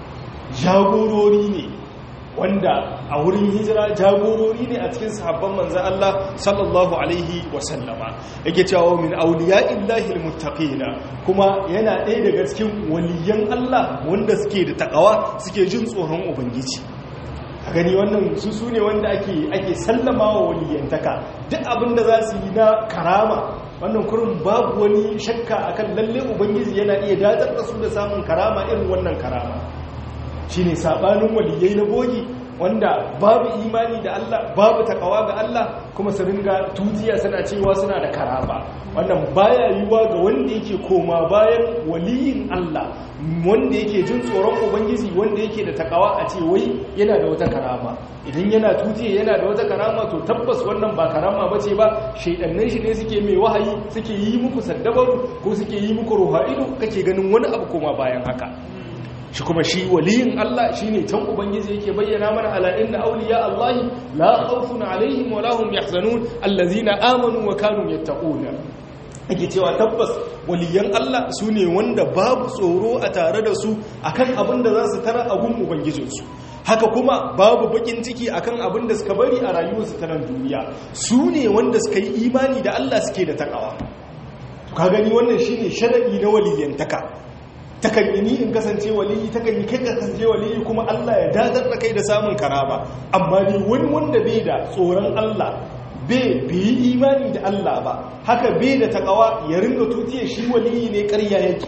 jagorori ne wanda a wurin hijira jagorori ne a cikin sahabban manzan Allah sallallahu alaihi wasallama yake cewa min auliya illahi almuttaqina kuma yana ɗaya daga cikin waliyan Allah wanda suke da takawa suke jin tsoron ubangiji a gani wannan su su ne wanda ake ake sallama wa waliyantaka duk abin da za su yi na karama wannan kurin babu wani shakka akan lalle ubangiji yana iya datar da su da samun karama irin wannan karama shine sabanin waliyai na bogi wanda babu imani da Allah babu takawa ga Allah kuma su ringa tutiya suna cewa suna da karama wannan baya yiwuwa ga wanda yake koma bayan waliyin Allah wanda yake jin tsoron ubangiji wanda yake da takawa a ce wai yana da wata karama idan yana tutiya yana da wata karama to tabbas wannan ba karama bace ba shaidannan shi ne suke mai wahayi suke yi muku saddabaru ko suke yi muku ruha'idu kake ganin wani abu koma bayan haka shi kuma shi waliyin Allah shi ne can Ubangiji yake bayyana mana ala inna auliya Allahi la khawfun alaihim wa lahum yahzanun allazina amanu wa kanu yattaquna ake cewa tabbas waliyan Allah su ne wanda babu tsoro a tare da su akan abin da za su tara abun ubangijinsu haka kuma babu bakin ciki akan abin da suka bari a rayuwarsu ta nan duniya su ne wanda suka yi imani da Allah suke da takawa ka gani wannan shine sharadi na waliyantaka takan yi ni in kasance waliyi takan yi kai kasance waliyi kuma Allah ya dadar da kai da samun karama amma ni wani wanda bai da tsoron Allah bai yi imani da Allah ba haka bai da takawa ya ringa tutiye shi waliyi ne ƙarya yake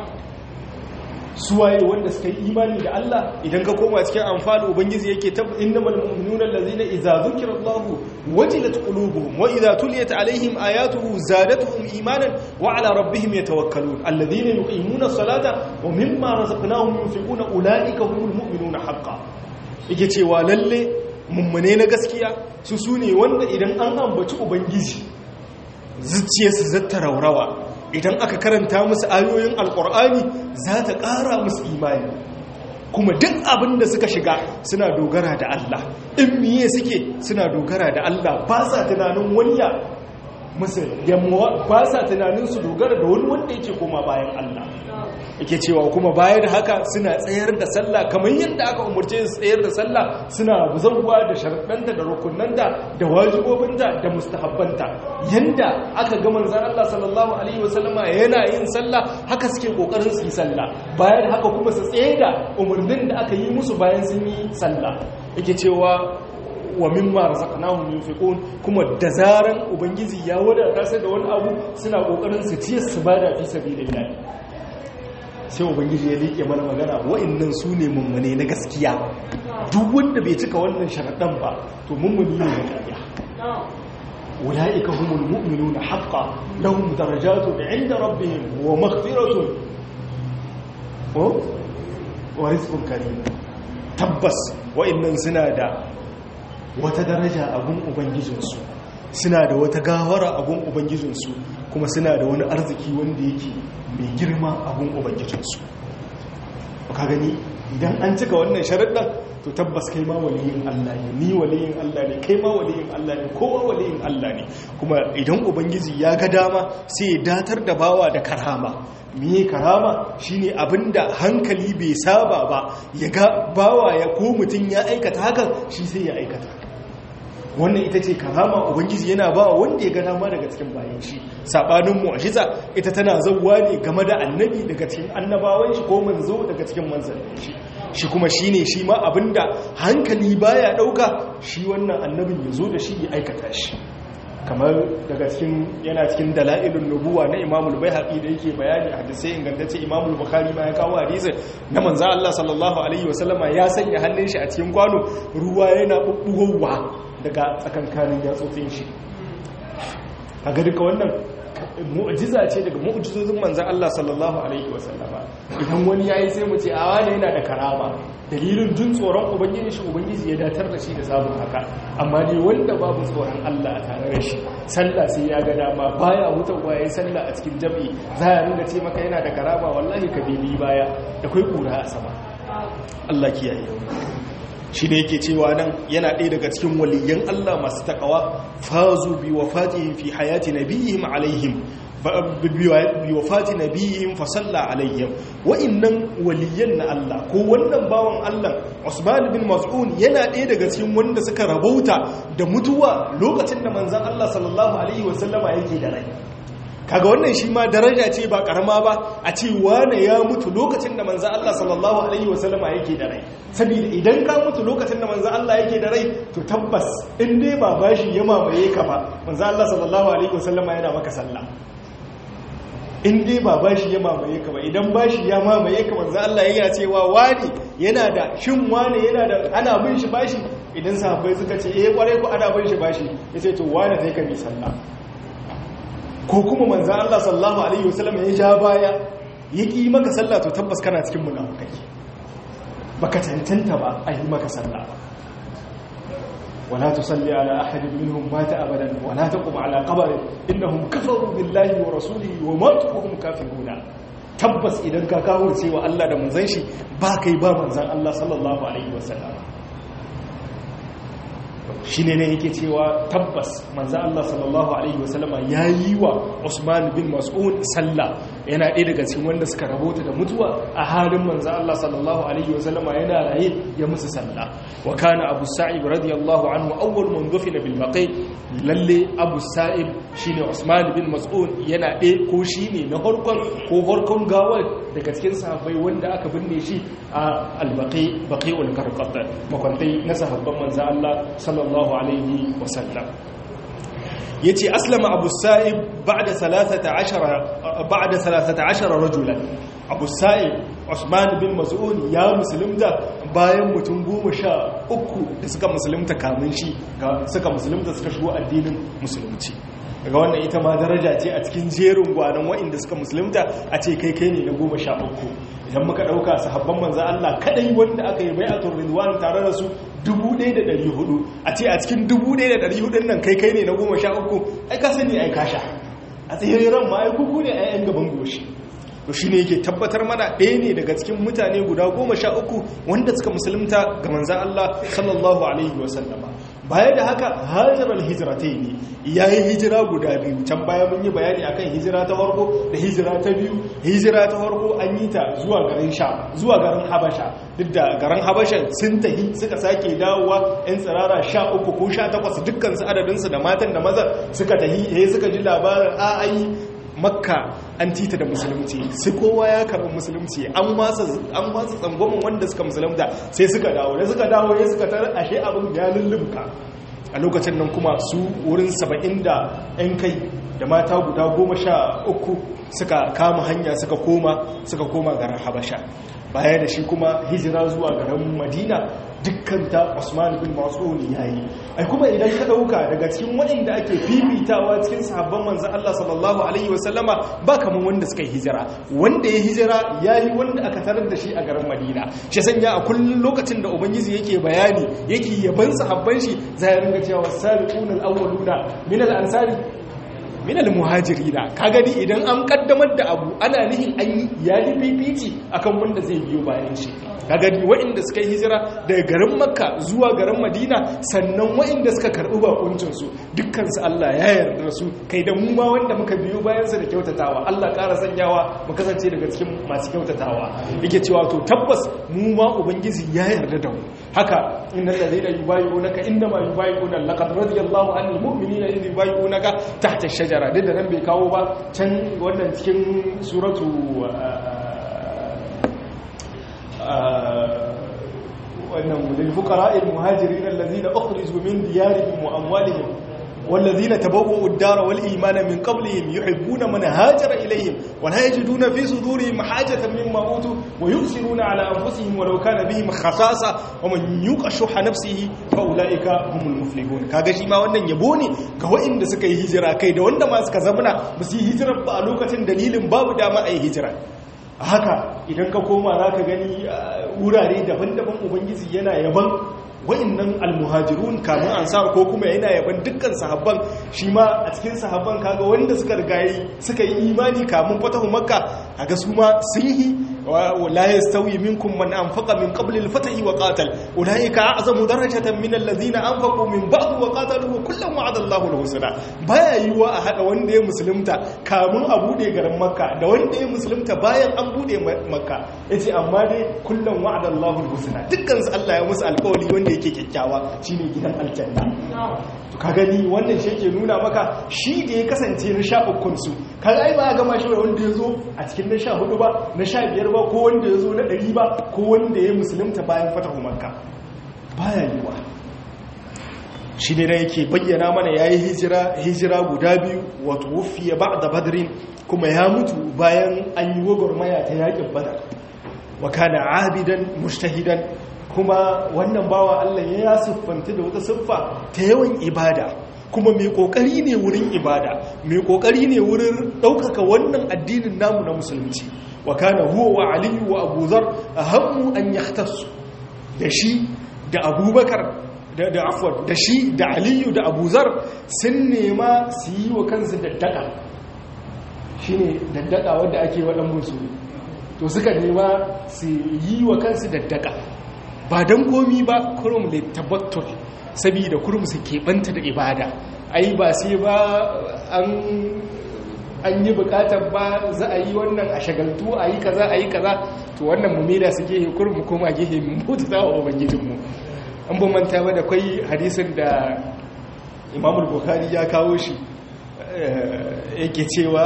suwaye wanda suka yi imani da Allah idan ka koma cikin amfani ubangiji yake tab innamal mu'minuna allazina idza zukira Allah wajilat qulubuhum wa idza tuliyat alaihim ayatuhu zadatuhum imanan wa ala rabbihim yatawakkalun allazina yuqimuna as-salata wa mimma razaqnahum yunfiquna ulaika humul mu'minuna haqqan yake cewa lalle mummune na gaskiya su sune wanda idan an ambaci ubangiji zuciyarsu zata raurawa idan aka karanta musu ayoyin alkur'ani za ta ƙara musu imani kuma duk abin da suka shiga suna dogara da Allah in miye suke suna dogara da Allah ba sa tunanin waniya musu yamma ba sa tunanin su dogara da wani wanda yake koma bayan Allah yake cewa kuma baya da haka suna tsayar da sallah kamar yadda aka umarce su tsayar da sallah suna zanguwa da sharaɗanta da rukunanta da wajibobinta da mustahabbanta yanda aka ga manzon Allah sallallahu alaihi wasallama yana yin sallah haka suke kokarin su yi sallah bayan haka kuma su tsaye da umarnin da aka yi musu bayan sun yi sallah yake cewa wa mimma razaqnahum yunfiqun kuma da zaran ubangiji ya wadata sai da wani abu suna kokarin su ciyar su bada fi sabilillah sai ubangiji ya liƙe mana magana wa'annan su ne mummune na gaskiya duk wanda bai cika wannan sharaɗan ba to mummuni ne na ƙarya ula'ika humul mu'minuna haqqan lahum darajatun 'inda rabbihim wa maghfiratun wa rizqun karim tabbas wa'annan suna da wata daraja a gun ubangijinsu suna da wata gawara a gun ubangijinsu kuma suna da wani arziki wanda yake mai girma a gun ubangijinsu ka gani idan an cika wannan sharaɗin to tabbas kai ma waliyin Allah ne ni waliyin Allah ne kai ma waliyin Allah ne kowa waliyin Allah ne kuma idan ubangiji ya ga dama sai ya datar da bawa da karama miye karama shine abinda hankali bai saba ba ya ga bawa ya ko mutum ya aikata hakan shi sai ya aikata wannan ita ce karama ubangiji yana ba wanda ya ga dama daga cikin bayan shi sabanin mu'jiza ita tana zawwa ne game da annabi daga cikin annabawan shi ko manzo daga cikin manzannin shi shi kuma shine shi ma abinda hankali baya dauka shi wannan annabin ya zo da shi ya aikata shi kamar daga cikin yana cikin dala'ilun nubuwa na imamul baihaqi da yake bayani a hadisai ingantacce imamul bukhari ma ya kawo hadisin na manzo Allah sallallahu alaihi wasallama ya sanya hannun shi a cikin kwano ruwa yana bubbugowa daga tsakankanin yatsotsin shi kaga duka wannan mu'jiza ce daga mu'jizozin manzo Allah sallallahu alaihi wasallama idan wani yayi sai mu ce a wani yana da karama dalilin jin tsoron ubangiji shi ubangiji ya datar da shi da samun haka amma ne wanda babu tsoron Allah a tare da shi sallah sai ya ga dama baya hutawa yayin sallah a cikin jami'i za ya ringa ce maka yana da karama wallahi ka bibi baya da kai kura a sama Allah kiyaye shi ne yake cewa nan yana ɗaya daga cikin waliyan Allah masu takawa fazu bi wafatihim fi hayati nabiyihim alaihim bi wafati nabiyihim fa salla alaihim wa'annan waliyan na Allah ko wannan bawan Allah Usman bin Mas'ud yana ɗaya daga cikin wanda suka rabauta da mutuwa lokacin da manzon Allah sallallahu alaihi wasallama yake da rai kaga wannan shi ma daraja ce ba karama ba a ce wane ya mutu lokacin da manzo Allah sallallahu alaihi wasallama yake da rai saboda idan ka mutu lokacin da manzo Allah yake da rai to tabbas in dai ba bashi ya mamaye ka ba manzo Allah sallallahu alaihi wasallama yana maka sallah in dai ba bashi ya mamaye ka ba idan bashi ya mamaye ka manzo Allah yana cewa wani yana da shin wani yana da ana bin shi bashi idan sahabbai suka ce eh kware ku ana bin shi bashi yace to wani sai ka bi sallah ko kuma manzan Allah sallallahu Alaihi wasallam ya ja baya ya ƙi maka sallah to tabbas kana cikin munafukai baka tantanta ba a yi maka sallah wala tusalli ala ahadin minhum mata abadan wala taqum ala qabrin innahum kafaru billahi wa rasulihi wa matu hum kafiruna tabbas idan ka kawo cewa Allah da manzon shi ba kai ba manzan Allah sallallahu alaihi wasallam shi ne yake cewa tabbas manzo Allah sallallahu alaihi wasallama ya yi wa Usman bin Mas'ud sallah yana ɗaya daga cikin wanda suka rabota da mutuwa a halin manzo Allah sallallahu alaihi wasallama yana raye ya musu sallah wa kana Abu Sa'ib radiyallahu anhu awwal man dufina bil baqi lalle Abu Sa'ib shine Usman bin Mas'ud yana ɗaya ko shine na farkon ko farkon gawar daga cikin sahabbai wanda aka binne shi a al-baqi baqi'ul qarqat makwantai na sahabban manzo Allah sallallahu alaihi wasallam ya ce aslama abu sa'ib ba'da 13 rajulan abu sa'ib usman bin mas'ud ya musulunta bayan mutum goma sha uku da suka musulunta kamun shi suka musulunta suka shigo addinin musulunci daga wannan ita ma daraja ce a cikin jerin gwanon wa'inda suka musulunta a ce kai kai ne na goma sha uku idan muka ɗauka sahabban manzan Allah kadai wanda aka yi bai'atul ridwan tare da su 1400 a ce a cikin 1400 nan kai kai ne na goma sha uku ai ka sani ai kasha a tseren ma ai kuku ne ai yan gaban goshi to shine yake tabbatar mana ɗaya ne daga cikin mutane guda goma sha uku wanda suka musulunta ga manzan Allah sallallahu alaihi wasallama baya da haka hajarar hijiratai ne ya yi hijira guda biyu can baya mun yi bayani akan hijira ta farko da hijira ta biyu hijira ta farko an yi ta zuwa garin sha zuwa garin habasha duk da garin habasha sun tahi suka sake dawowa yan tsirara sha uku ko sha takwas dukkan su adadinsu da matan da mazan suka tahi yayi suka ji labarin a ayi makka an tita da musulunci sai kowa ya karɓi musulunci an masa tsangwamin wanda suka musulunta sai suka dawo da suka dawo ya suka tar ashe abin ya lullumka a lokacin nan kuma su wurin saba'in da 'yan kai da mata guda goma sha uku suka kama hanya suka koma suka koma garin habasha baya da shi kuma hijira zuwa garin madina dukkan ta Usman bin Mas'ud yayi ai kuma idan ka dauka daga cikin waɗanda ake fifitawa cikin sahabban manzon Allah sallallahu alaihi wasallama ba kaman wanda suka yi hijira wanda ya hijira yayi wanda aka tarar da shi a garin Madina shi sanya a kullun lokacin da ubangiji yake bayani yake yaban sahabban shi zai ringa cewa sabiqunal awwaluna min al-ansari minal muhajirina ka gani idan an kaddamar da abu ana nihin an yi ya yi fifici akan wanda zai biyo bayan shi ka gani waɗanda suka yi hijira daga garin makka zuwa garin madina sannan waɗanda suka karɓi bakuncinsu dukkansu allah ya yarda su kai da mu ma wanda muka biyo bayansa da kyautatawa allah ƙara sanyawa mu kasance daga cikin masu kyautatawa yake cewa to tabbas mu ma ubangiji ya yarda da mu haka innal ladina yubayyi'unaka innama yubayyi'una laqad radiyallahu anil mu'minina idh yubayyi'unaka tahta ash-shajara duk da nan bai kawo ba can wannan cikin suratu wannan lil fuqara'il muhajirin allazina ukhriju min diyarihim wa amwalihim والذين تبوؤوا الدار والإيمان من قبلهم يحبون من هاجر إليهم ولا يجدون في صدورهم حاجة مما أوتوا ويؤثرون على أنفسهم ولو كان بهم خصاصة ومن يوق شح نفسه فأولئك هم المفلحون kaga shi ma wannan yabo ne ga waɗanda suka yi hijira kai da wanda ma suka zamana ba su yi hijira ba a lokacin dalilin babu dama a yi hijira haka idan ka koma za ka gani wurare daban-daban ubangiji yana yaban wa'annan almuhajirun kamun ansar ko kuma yana yaban dukkan sahabban shi ma a cikin sahabban kaga wanda suka rigayi suka yi imani kamun fatahu makka kaga su ma sun yi la yastawi minkum man anfaqa min qabli al-fath wa qatal ulaika a'zamu darajatan min alladhina anfaqu min ba'd wa qatalu wa kullam wa'ada Allahu al-husna baya yiwa a hada wanda ya musulunta kamun a bude garin makka da wanda ya musulunta bayan an bude makka yace amma dai kullum wa'ada Allahu al-husna dukkan su Allah ya musu alƙawari wanda yake kyakkyawa shine gidan aljanna to ka gani wannan shi ke nuna maka shi da ya kasance na sha ukun su kaga ai ba ya gama shi wanda ya zo a cikin na sha hudu ba na sha biyar ba ko wanda ya zo na ɗari ba ko wanda ya musulunta bayan fatahu makka baya yiwa shi ne na yake bayyana mana ya yi hijira guda biyu wato wufiya ba da badarin kuma ya mutu bayan an yi gwagwarmaya ta yakin badar wa kana abidan mustahidan kuma wannan bawa Allah ya siffanta da wata siffa ta yawan ibada kuma mai kokari ne wurin ibada mai kokari ne wurin ɗaukaka wannan addinin namu na musulunci wa kana huwa wa aliyu wa abuzar ahammu an yahtassu da shi da abubakar da da afwan da shi da aliyu da abuzar sun nema su yi wa kansu daddaka shine daddaka wanda ake waɗan musu to suka nema su yi wa kansu daddaka ba don komi ba kurum da tabbatar saboda kurum su keɓanta da ibada ai ba sai ba an yi bukatar ba za a yi wannan a shagaltu a yi kaza a yi kaza to wannan mu mera su gehe kurum mu koma gehe mu mutu za wa ubangijinmu an ban manta ba da kwai hadisin da imamul bukhari ya kawo shi yake cewa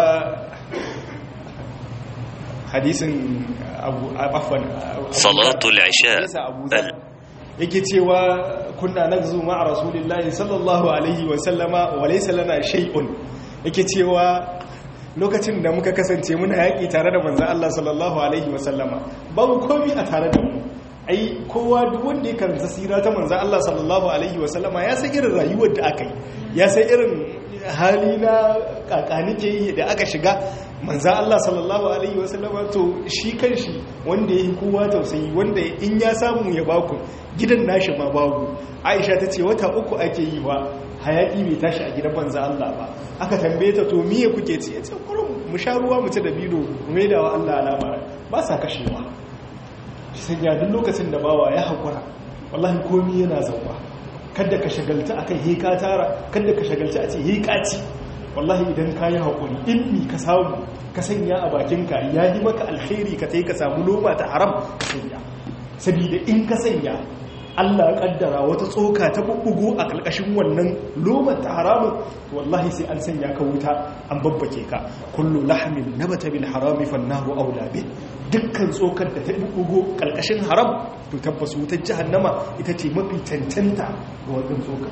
hadisin abu afwan salatul isha yake cewa kunna nagzu ma'a rasulillahi sallallahu alaihi wa sallama wa laysa lana shay'un yake cewa lokacin da muka kasance muna yaki tare da manzon Allah sallallahu alaihi wa sallama babu komai a tare da mu ai kowa duk wanda ya karanta sira ta manzon Allah sallallahu alaihi wa sallama ya san irin rayuwar da aka yi ya san irin hali na kakanike yi da aka shiga manza Allah sallallahu alaihi wasallama to shi kanshi wanda ya yi kowa tausayi wanda in ya samu ya baku gidan nashi ma babu aisha ta ce wata uku ake yi wa hayaki bai tashi a gidan manza Allah ba aka tambaye ta to miye kuke ci ya ce kurum mu sha ruwa mu ci da bido mu maida wa Allah alama ba sa kashewa sai ya duk lokacin da bawa ya haƙura wallahi komi yana zauwa kada ka shagalta akan heka tara kada ka shagalta a ce heka ci wallahi idan ka yi haƙuri ilmi ka samu ka sanya a bakinka ya yi maka alkhairi ka ta yi ka samu loma ta haram ka sanya saboda in ka sanya Allah kaddara wata tsoka ta bubbugo a kalkashin wannan lomar ta haramun wallahi sai an sanya ka wuta an babbake ka kullu lahmin nabata bil harami fannahu aula bi dukkan tsokar da ta bubbugo kalkashin haram to tabbas wutar jahannama ita ce mafi cancanta ga wannan tsokar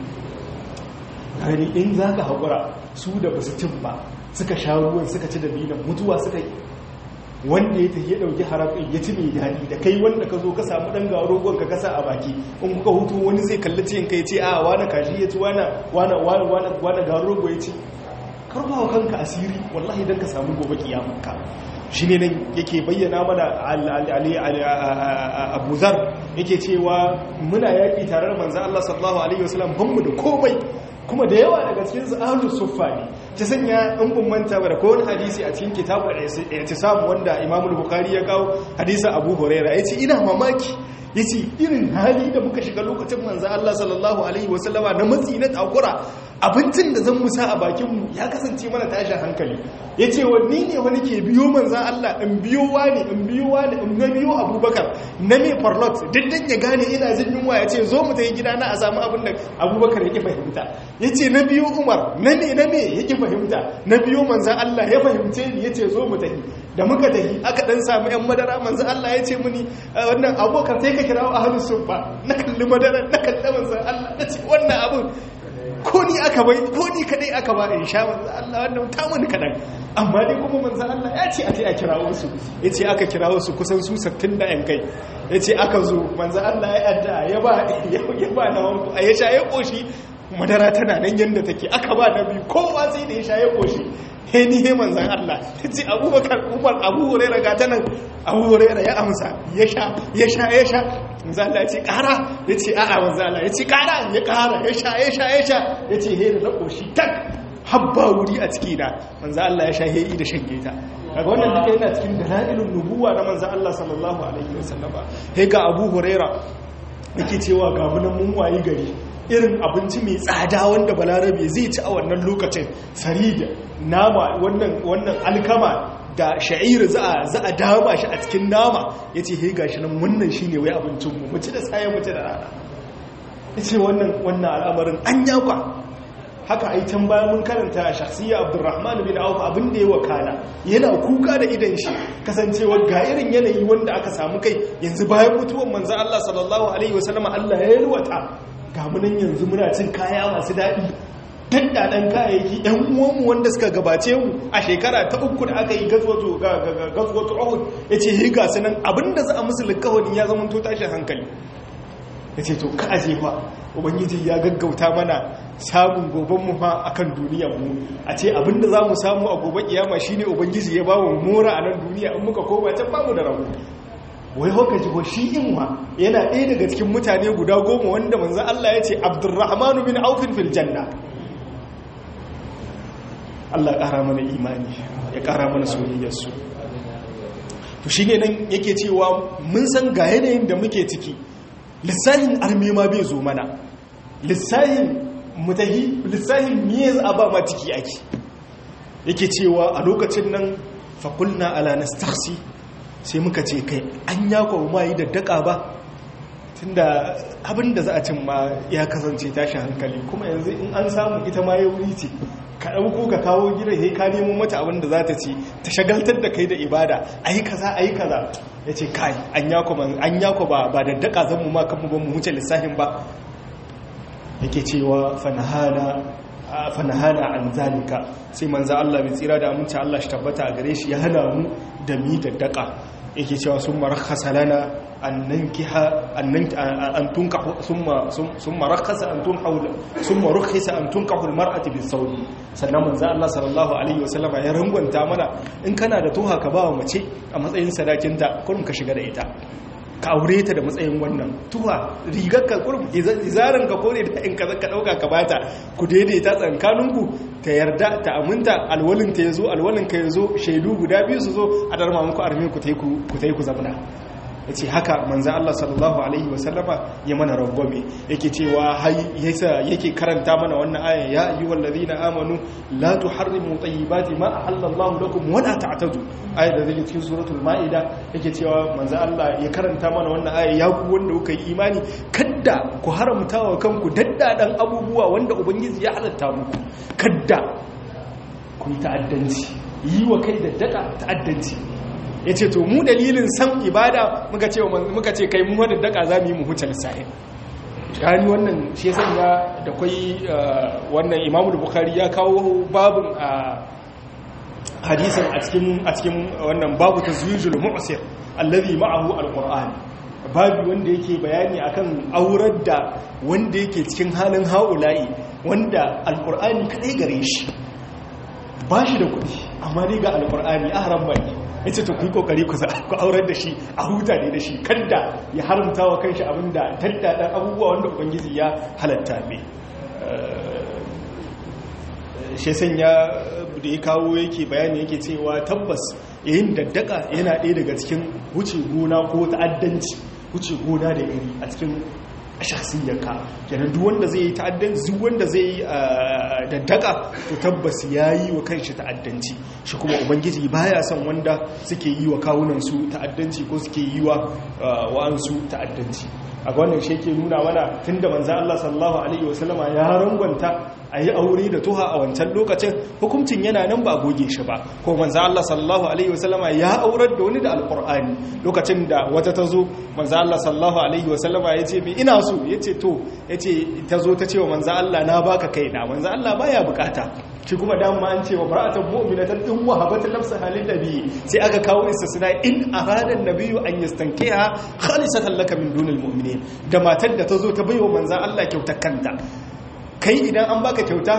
gani in za ka haƙura su da ba su cin ba suka sha ruwan suka ci da binan mutuwa suka yi wanda ya tafi ya ɗauki harafin ya ci mai daɗi da kai wanda ka zo ka samu ɗan gawa rogon ka kasa a baki in kuka hutu wani zai kalli cikin kai ce a wane kashi ya ci wane gawa rogo ya ci karfawa kanka asiri wallahi don ka samu gobe kiyamanka shi ne nan yake bayyana mana abuzar yake cewa muna yaƙi tare da manzan Allah sallallahu Alaihi wasallam banmu da komai kuma da yawa daga cikin su ahlus suffa ne ta sanya in bin manta ba da ko wani hadisi a cikin kitabul i'tisam wanda Imam Bukhari ya kawo hadisi Abu Hurairah yace ina mamaki yace irin hali da muka shiga lokacin manzo Allah sallallahu alaihi wasallama na matsi na takura abincin da zan musa a bakin mu ya kasance mana tashin hankali yace wani ne wani ke biyo manzo Allah in biyo wani in biyo wani in na biyo Abubakar na me farlot diddan ya gane ina jin yunwa yace zo mu tafi gidana a samu abin da Abubakar yake fahimta yace na biyo Umar na me na me yake fahimta na biyo manzo Allah ya fahimce ni yace zo mu tafi da muka tafi aka dan samu yan madara manzo Allah yace muni wannan abokan sai ka kira ahlus sunna na kalli madara na kalli manzo Allah nace wannan abun ko ni aka bai ko ni kadai aka ba in sha manzo Allah wannan ta mun kadan amma dai kuma manzo Allah ya ce a ce a kirawo su yace aka kirawo su kusan su 60 da yan kai yace aka zo manzo Allah ya adda ya ba ya ba na wanku a ya sha ya koshi madara tana nan yanda take aka ba na biyu kowa sai da ya sha ya koshi he ni he manzan Allah yace Abubakar Umar Abu Hurairah ga tanan Abu Hurairah ya amsa ya sha ya sha ya sha manzan Allah yace kara yace a'a manzan Allah yace kara ya kara ya sha ya sha ya sha yace he da koshi tak habba wuri a ciki na manzan Allah ya sha he da shan geta kaga wannan duka yana cikin dalailun nubuwa na manzan Allah sallallahu alaihi wasallam he ga Abu Hurairah yake cewa ga mun mun wayi gari irin abinci mai tsada wanda balarabe zai ci a wannan lokacin sarida nama wannan alkama da sha'ir za a dama shi a cikin nama ya ce hei gashi nan wannan shi ne wai abincinmu mace da tsaye mace da rana ya ce wannan al'amarin an yakwa haka a yi can bayan mun karanta a shahsiyya abdurrahman bin auf abin da ya wakana yana kuka da idan shi kasancewa ga irin yanayi wanda aka samu kai yanzu bayan mutuwan manzan allah sallallahu alaihi wasallama allah ya yalwata ga munan yanzu muna cin kaya masu daɗi daddaɗen kayayyaki ɗan uwanmu wanda suka gabace mu a shekara ta uku da aka yi gazwato ohud ya ce yi gasu nan abinda za a musu likawani ya zama to tashin hankali ya ce to ka aje ba ubangiji ya gaggauta mana samun goben mu fa akan duniyar mu a ce abinda za mu samu a gobe kiyama shine ubangiji ya ba mu mora a nan duniya in muka koma can bamu da rabu wai haka ji ko shi inwa yana ɗaya daga cikin mutane guda goma wanda manzan Allah ya ce abdurrahmanu bin aufin fil janna Allah ƙara mana imani ya ƙara mana soyayyarsu to shi ne nan yake cewa mun san ga yanayin da muke ciki lissahin armema bai zo mana lissahin mutahi lissahin miye za a ba ma ciki ake yake cewa a lokacin nan fakulna ala nastakhsi sai muka ce kai an yako ma yi daddaka ba tunda abinda za a cin ma ya kasance tashi hankali kuma yanzu in an samu ita ma ya wuri ce ka ɗauko ka kawo gidan sai ka nemo mata abinda za ta ci ta shagaltar da kai da ibada a yi kaza a yi kaza ya ce kai an yako ba ba daddaka zan mu ma kan mu ba mu wuce lissafin ba yake cewa fanahana fanahana an zalika sai manzo Allah bai tsira da aminci Allah shi tabbata a gare shi ya hana mu da mi da daka yake cewa sun marakhasa lana an nankiha an tunkahu summa summa rakhasa an tunkahu summa rukhisa an tunkahu almar'atu bisawli sannan manzo Allah sallallahu alaihi wasallama ya rangwanta mana in kana da tuha ka ba wa mace a matsayin sadakinta kurum ka shiga da ita ka aure ta da matsayin wannan tuwa rigar ka kurum izarin ka kone da in ka zaka dauka ka bata ku daidaita tsankaninku ta yarda ta aminta alwalin ta yazo alwalin ka yazo shaidu guda biyu su zo a darma muku arme ku tai ku ku tai ku zabna yace haka manzo Allah sallallahu alaihi wasallama ya mana rangwame yake cewa yasa yake karanta mana wannan aya ya ayyuhal ladina amanu la tuharrimu tayyibati ma ahallallahu lakum wa la ta'tadu aya da zai cikin suratul maida yake cewa manzo Allah ya karanta mana wannan aya ya ku wanda kuka yi imani kadda ku haramta wa kanku daddadan abubuwa wanda ubangiji ya halatta muku kadda ku yi ta'addanci yi wa kai daddaka ta'addanci ya ce to mu dalilin san ibada muka ce muka ce kai mu wadda daka za mu yi mu huce lissahin gani wannan shi ya sanya da kwai wannan imamu bukhari ya kawo babin a hadisin a cikin a cikin wannan babu tazwijul mu'sir allazi ma'ahu alquran babu wanda yake bayani akan aurar da wanda yake cikin halin haula'i wanda alqur'ani kadai gare shi ba shi da kudi amma dai ga alqur'ani ahram baki ya ce to ku yi kokari ku aurar da shi a huta ne da shi kadda ya haramta wa kanshi abinda taddadan abubuwa wanda ubangiji ya halatta mai shi sanya da ya kawo yake bayani yake cewa tabbas yayin daddaka yana ɗaya daga cikin wuce gona ko ta'addanci wuce gona da iri a cikin shahsiyarka kenan duk wanda zai yi ta'addanci duk wanda zai yi daddaka to tabbas yayi wa kanshi ta'addanci shi kuma ubangiji baya son wanda suke yi wa kawunan su ta'addanci ko suke yi wa wa'ansu ta'addanci a wannan shi yake nuna mana tunda manzo Allah sallallahu alaihi wasallama ya rangwanta a yi aure da tuha a wancan lokacin hukuncin yana nan ba goge shi ba ko manzo Allah sallallahu alaihi wasallama ya aurar da wani da alqur'ani lokacin da wata ta zo manzo Allah sallallahu alaihi wasallama ya ce mi ina so ya ce to ya ce ta zo ta ce wa manzo Allah na baka kaina manzo Allah baya bukata shi kuma dama an ce wa mar'atan mu'minatan in wahabat nafsaha lin nabi sai aka kawo istisna in arada an-nabiyyu an yastankiha khalisatan laka min dunil mu'minin da matar da ta zo ta baiwa manzo Allah kyautar kanta kai idan an baka kyauta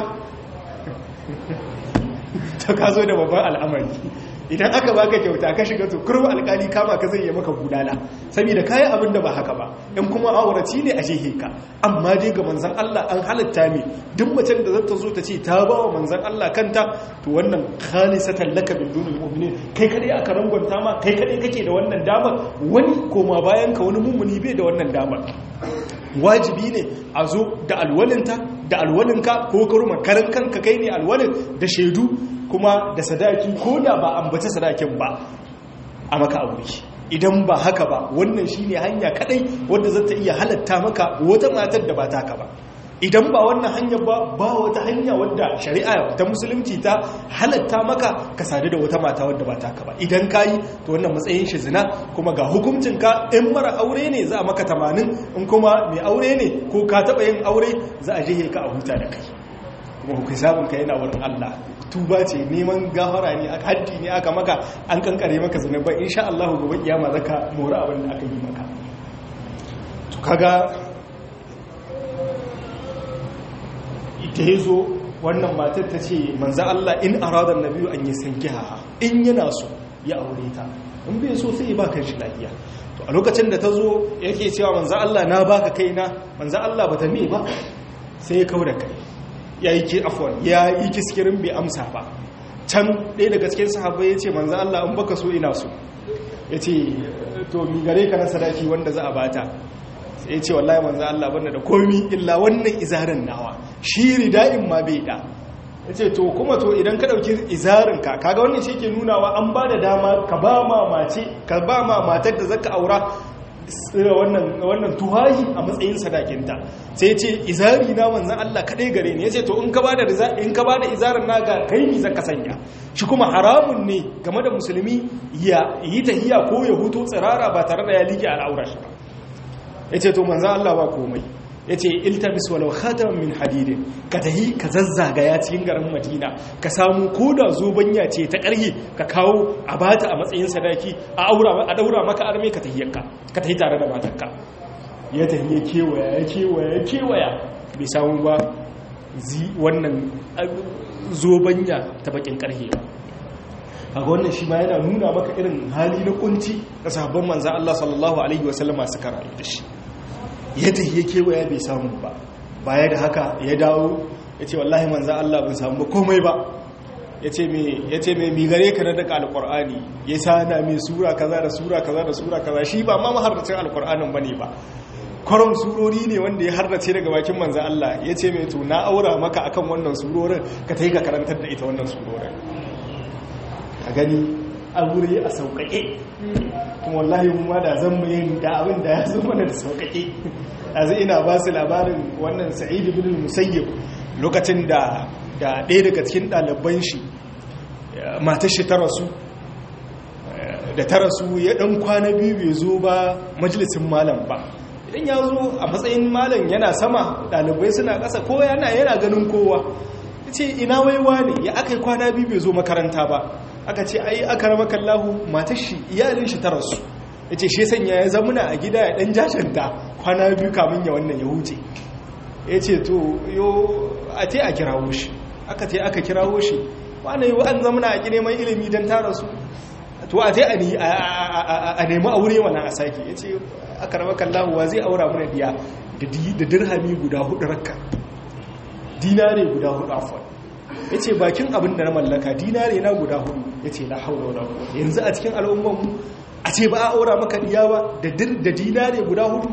ta ka zo da babban al'amari idan aka baka kyauta ka shiga to kurwa alkali kama ka zai yi maka gudana saboda kayan abin da ba haka ba in kuma auraci ne a shehe ka amma dai ga manzan Allah an halatta mi duk macen da zata zo ta ce ta ba wa manzan Allah kanta to wannan khalisatan laka min dunil mu'minin kai kadai aka rangwanta ma kai kadai kake da wannan damar wani koma bayan ka wani mummuni bai da wannan damar wajibi ne a zo da alwalinta da alwalinka ko karuma karan kanka kai ne alwalin da shaidu kuma da sadaki ko da ba ambaci sadakin ba a maka aure idan ba haka ba wannan shine hanya kadai wadda za ta iya halatta maka wata matar da ba taka ba idan ba wannan hanyar ba ba wata hanya wadda shari'a ta musulunci ta halatta maka ka sadu da wata mata wadda ba taka ba idan ka yi to wannan matsayin shi zina kuma ga hukuncinka in mara aure ne za a maka tamanin in kuma mai aure ne ko ka taɓa yin aure za a jihe ka a huta da kai kuma ku sabon ka yana wurin Allah tuba ce neman gafara ne a haddi ne aka maka an kankare maka zunubai insha Allah gobe kiyama zaka mora abin da aka yi maka to kaga ita yazo wannan matar ta ce manzo Allah in arada nabiyu an yasankiha in yana so ya aure ta in bai so sai ya baka shi lafiya to a lokacin da ta zo yake cewa manzo Allah na baka kaina manzo Allah bata me ba sai ya kauda kai ya yi afon ya yi kiskirin bai amsa ba can ɗaya daga cikin sahabbai ya ce manzan Allah in baka so ina so ya ce to mi gare ka na sadaki wanda za a bata sai ya ce wallahi manzan Allah banda da komi illa wannan izarin nawa shi rida'in ma bai da ya ce to kuma to idan ka ɗauki izarinka kaga wannan shi ke nunawa an ba da dama ka ba ma mace ka ba ma matar da zaka aura wannan tuhahi a matsayin sadakinta sai ce izari na manzan Allah kaɗai gare ne ya ce to in ka ba da izarin na ga kai ni zaka sanya shi kuma haramun ne game da musulmi ya yi tahiya ko ya hutu tsirara ba tare da ya liƙe al'aurar shi ba ya ce to manzan Allah ba komai ya ce iltabis walau khataman min hadidin ka tahi ka zazzagaya cikin garin madina ka samu ko da zobanya ce ta ƙarhi ka kawo a bata a matsayin sadaki a aura a daura maka arme ka tahiyarka ka tahi tare da matarka ya tahi ya kewaya ya kewaya ya kewaya bai samu ba zi wannan zobanya ta bakin ƙarhi ba kaga wannan shi ma yana nuna maka irin hali na kunci da sahabban manzan Allah sallallahu alaihi wasallama suka rayu da shi yadda ya kewaya bai samu ba baya da haka ya dawo ya ce wallahi manzan Allah bin samu ba komai ba ya ce mai migare ka na daga alkur'ani ya sana mai sura kaza da sura kaza da sura kaza shi ba ma maharracin alkur'anin ba ne ba kwaron surori ne wanda ya harrace daga bakin manzan Allah ya ce mai to na aura maka akan wannan surorin ka ta yi ka karantar da ita wannan surorin ka gani aure a sauƙaƙe kuma wallahi mu ma da zan yin da abin da ya zo mana da sauƙaƙe yanzu ina ba su labarin wannan sa'id ibn musayyib lokacin da da ɗaya daga cikin ɗaliban shi matar shi ta rasu da ta rasu ya ɗan kwana biyu bai zo ba majalisin malam ba idan ya zo a matsayin malam yana sama ɗalibai suna ƙasa ko yana yana ganin kowa ce ina waiwa ne ya aka yi kwana biyu bai zo makaranta ba aka ce ai aka rama kallahu matar shi iyalin shi ta rasu ya ce shi sanya ya zamuna a gida ya dan jashanta kwana biyu kamun ya wannan ya huce ya ce to yo a te a kirawo shi aka te aka kirawo shi wani yi an zamuna a neman ilimi don ta rasu to a te a nemi aure wannan a sake ya ce aka rama kallahu wa zai aura muna diya da dirhami guda hudu rakka dinare guda hudu afon ya ce bakin abin da na mallaka dinare na guda hudu ya ce la haula wala quwwata yanzu a cikin al'ummanmu a ce ba a aura maka diya ba da dinare guda hudu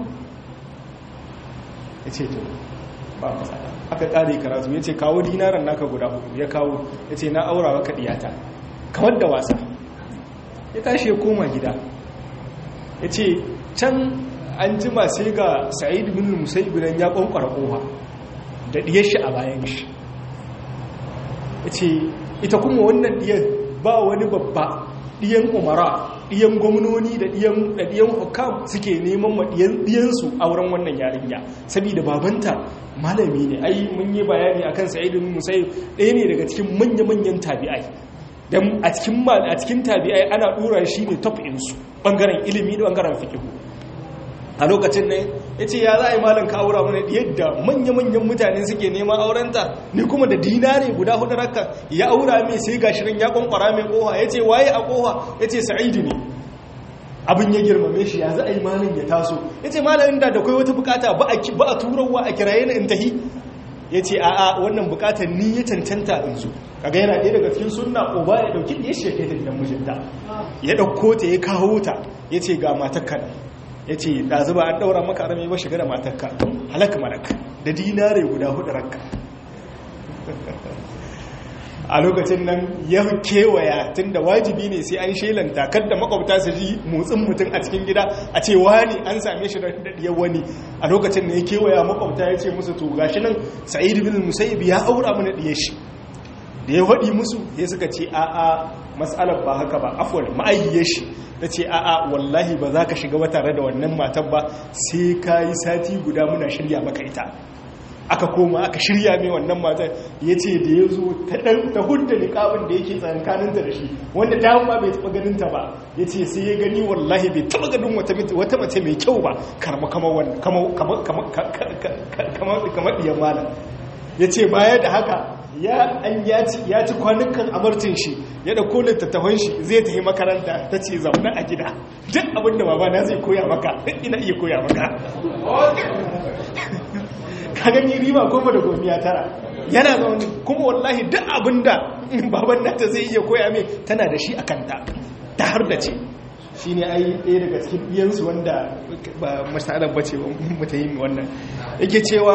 ya ce to ba matsala aka kare karatu ya ce kawo dinaran naka guda hudu ya kawo ya ce na aura maka diyata kamar da wasa ya tashi ya koma gida ya ce can an jima sai ga sa'id bin musayyib nan ya kwankwara kofa da diyar shi a bayan shi ya ce ita kuma wannan diyar ba wani babba diyan umara diyan gwamnoni da diyan hukam suke neman ma diyansu a wurin wannan yarinya saboda babanta malami ne ai mun yi bayani akan sa'id bin musayyib ɗaya ne daga cikin manya-manyan tabi'ai dan a cikin a cikin tabi'ai ana dora shi ne top insu bangaren ilimi da bangaren fiqh a lokacin ne ya ce ya za a yi malin ka aura mana yadda manya-manyan mutane suke neman aurenta ni kuma da dinare guda hudu raka ya aura mai sai ga shirin ya kwankwara mai koha ya ce waye a koha ya ce sa'idu ne abin ya girmame shi ya za a yi malin ya taso ya ce malin da da kai wata bukata ba a turawa a kiraye na intahi ya ce a'a wannan bukatar ni ya cancanta in zo kaga yana ɗaya daga cikin sunna uba ya ɗauki ɗaya shi ya kai ta gidan mijinta ya ɗauko ta ya kawo ta ya ce ga matakkan ya ce ɗazu ba an ɗaura maka arami ba shiga da matarka halaka malaka da dinare guda hudu ranka a lokacin nan ya kewaya tun da wajibi ne sai an shelanta kadda makwabta su ji motsin mutum a cikin gida a ce wani an same shi da daɗiyar wani a lokacin da ya kewaya makwabta ya ce musu to gashi nan sa'id bin musayyib ya aura mana ɗiyar shi da ya waɗi musu ya suka ce a'a matsalar ba haka ba afuwar ma'ayyar shi ta ce a'a wallahi ba za ka shiga ba tare da wannan matan ba sai ka yi sati guda muna shirya maka ita aka koma aka shirya mai wannan matan ya ce da ya zo ta hudda niƙabin da yake tsankaninta da shi wanda ta ma bai taɓa ganinta ba ya ce sai ya gani wallahi bai taɓa ganin wata mace mai kyau ba karma kamar ɗiyan malam ya ce baya da haka ya an ya ci kwanukan amartin shi ya da kolin tattafan shi zai tafi makaranta ta ce zaune a gida duk abinda baba na zai koya maka ina iya koya maka ka gani riba goma da gomiya tara yana zaune kuma wallahi duk abinda baban nata zai iya koya mai tana da shi a kanta ta har da ce shi ne ai ɗaya daga cikin iyansu wanda ba masalar bace mutayin wannan yake cewa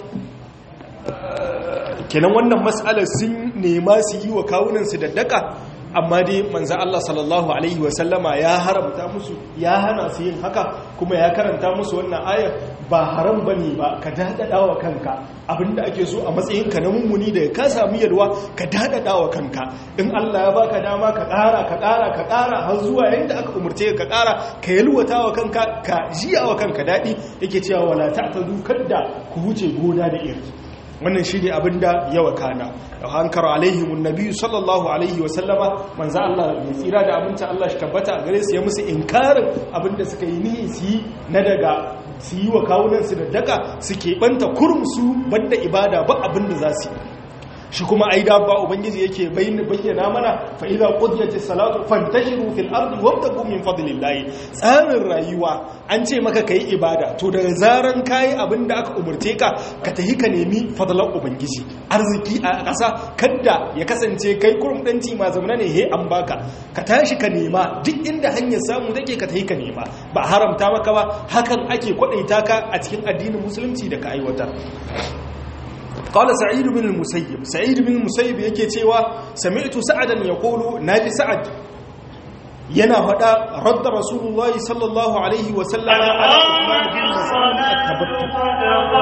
kenan wannan matsalar sun nema su yi wa kawunansu da daka amma dai manzan Allah sallallahu Alaihi wasallama ya haramta musu ya hana su yin haka kuma ya karanta musu wannan ayar ba haram ba ne ba ka daɗaɗa wa kanka abinda ake so a matsayinka na mummuni da ka samu yalwa ka daɗaɗa wa kanka in Allah ya baka dama ka ƙara ka ƙara ka ƙara har zuwa yadda aka umarce ka ƙara ka yalwata wa kanka ka jiya wa kanka daɗi yake cewa wala ta'tadu kadda ku wuce gona da iri wannan shi ne abinda ya wakana hankar alaihimun nabi sallallahu alaihi wasallama manza Allah mai tsira da abinci Allah shi tabbata a gare su ya musu inkarin abinda suka yi ni su yi na daga su yi wa kawunansu da daga su keɓanta kurmusu banda ibada ba abinda za su yi shi kuma ai da ba ubangiji yake bayyana mana fa idza qudiyatis salatu fantashiru fil ardi wabtagu min fadlillah tsarin rayuwa an ce maka kai ibada to daga zaran kai abinda aka umurce ka ka tahi ka nemi fadlan ubangiji arziki a ƙasa kadda ya kasance kai kurum danci ma zamana ne he an baka ka tashi ka nema duk inda hanyar samu take ka tahi ka nema ba haramta maka ba hakan ake kwadaita ka a cikin addinin musulunci da ka aiwatar قال سعيد بن المسيب سعيد بن المسيب yake cewa sami'tu sa'adan yaqulu naji sa'ad yana fada radda rasulullahi sallallahu alaihi wa sallam ala Uthman bin Mas'ud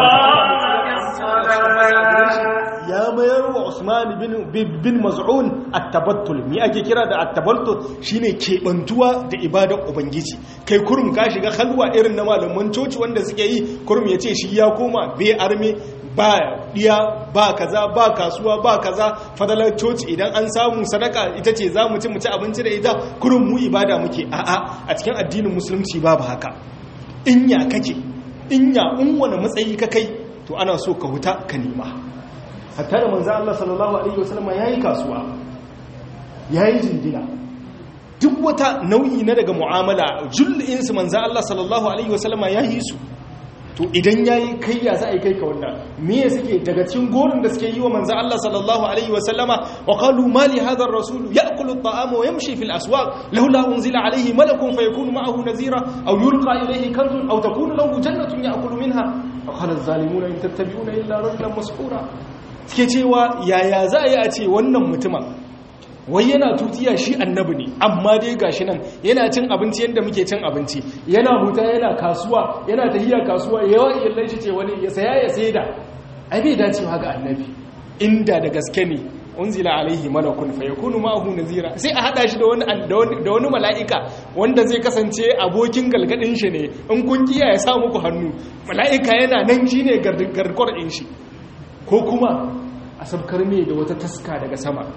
ya mayar wa Usman bin bin Maz'un at-tabattul mi ake kira da at-tabattul shine kebantuwa da ibadar ubangiji kai kurum ka shiga halwa irin na malaman coci wanda suke yi kurum yace shi ya koma bai arme ba diya ba kaza ba kasuwa ba kaza fadalar coci idan an samu sadaka ita ce za mu ci mu ci abinci da ita kurin mu ibada muke a'a a cikin addinin musulunci babu haka in ya kake in ya in wani matsayi ka kai to ana so ka huta ka nema hatta da manzo Allah sallallahu alaihi wasallam yayi kasuwa yayi jindina duk wata nau'i na daga mu'amala jullin su manzo Allah sallallahu alaihi wasallam yayi su to idan yayi kai ya za a yi kai ka wannan me suke daga cikin gorin da suke yi wa manzo Allah sallallahu alaihi wa sallama wa qalu ma li hadha ar-rasul ya'kulu at-ta'ama wa yamshi fil aswaq laula unzila alayhi malakun fayakunu ma'ahu nazira aw yulqa ilayhi kanzun aw takunu lahu jannatun ya'kulu minha wa qala az-zalimuna in tattabi'una illa rajulan mas'ura suke cewa yaya za a yi a ce wannan mutumin wai yana tutiya shi annabi ne amma dai gashi nan yana cin abinci yadda muke cin abinci yana huta yana kasuwa yana tahiya kasuwa yawa iyalai shi ce wani ya saya ya saida ai bai dacewa ga annabi inda da gaske ne unzila alaihi malakun fa yakunu ma'ahu nazira sai a hada shi da wani da wani mala'ika wanda zai kasance abokin galgadin shi ne in kun kiya ya sa muku hannu mala'ika yana nan shine gargwar din shi ko kuma a sabkar me da wata taska daga sama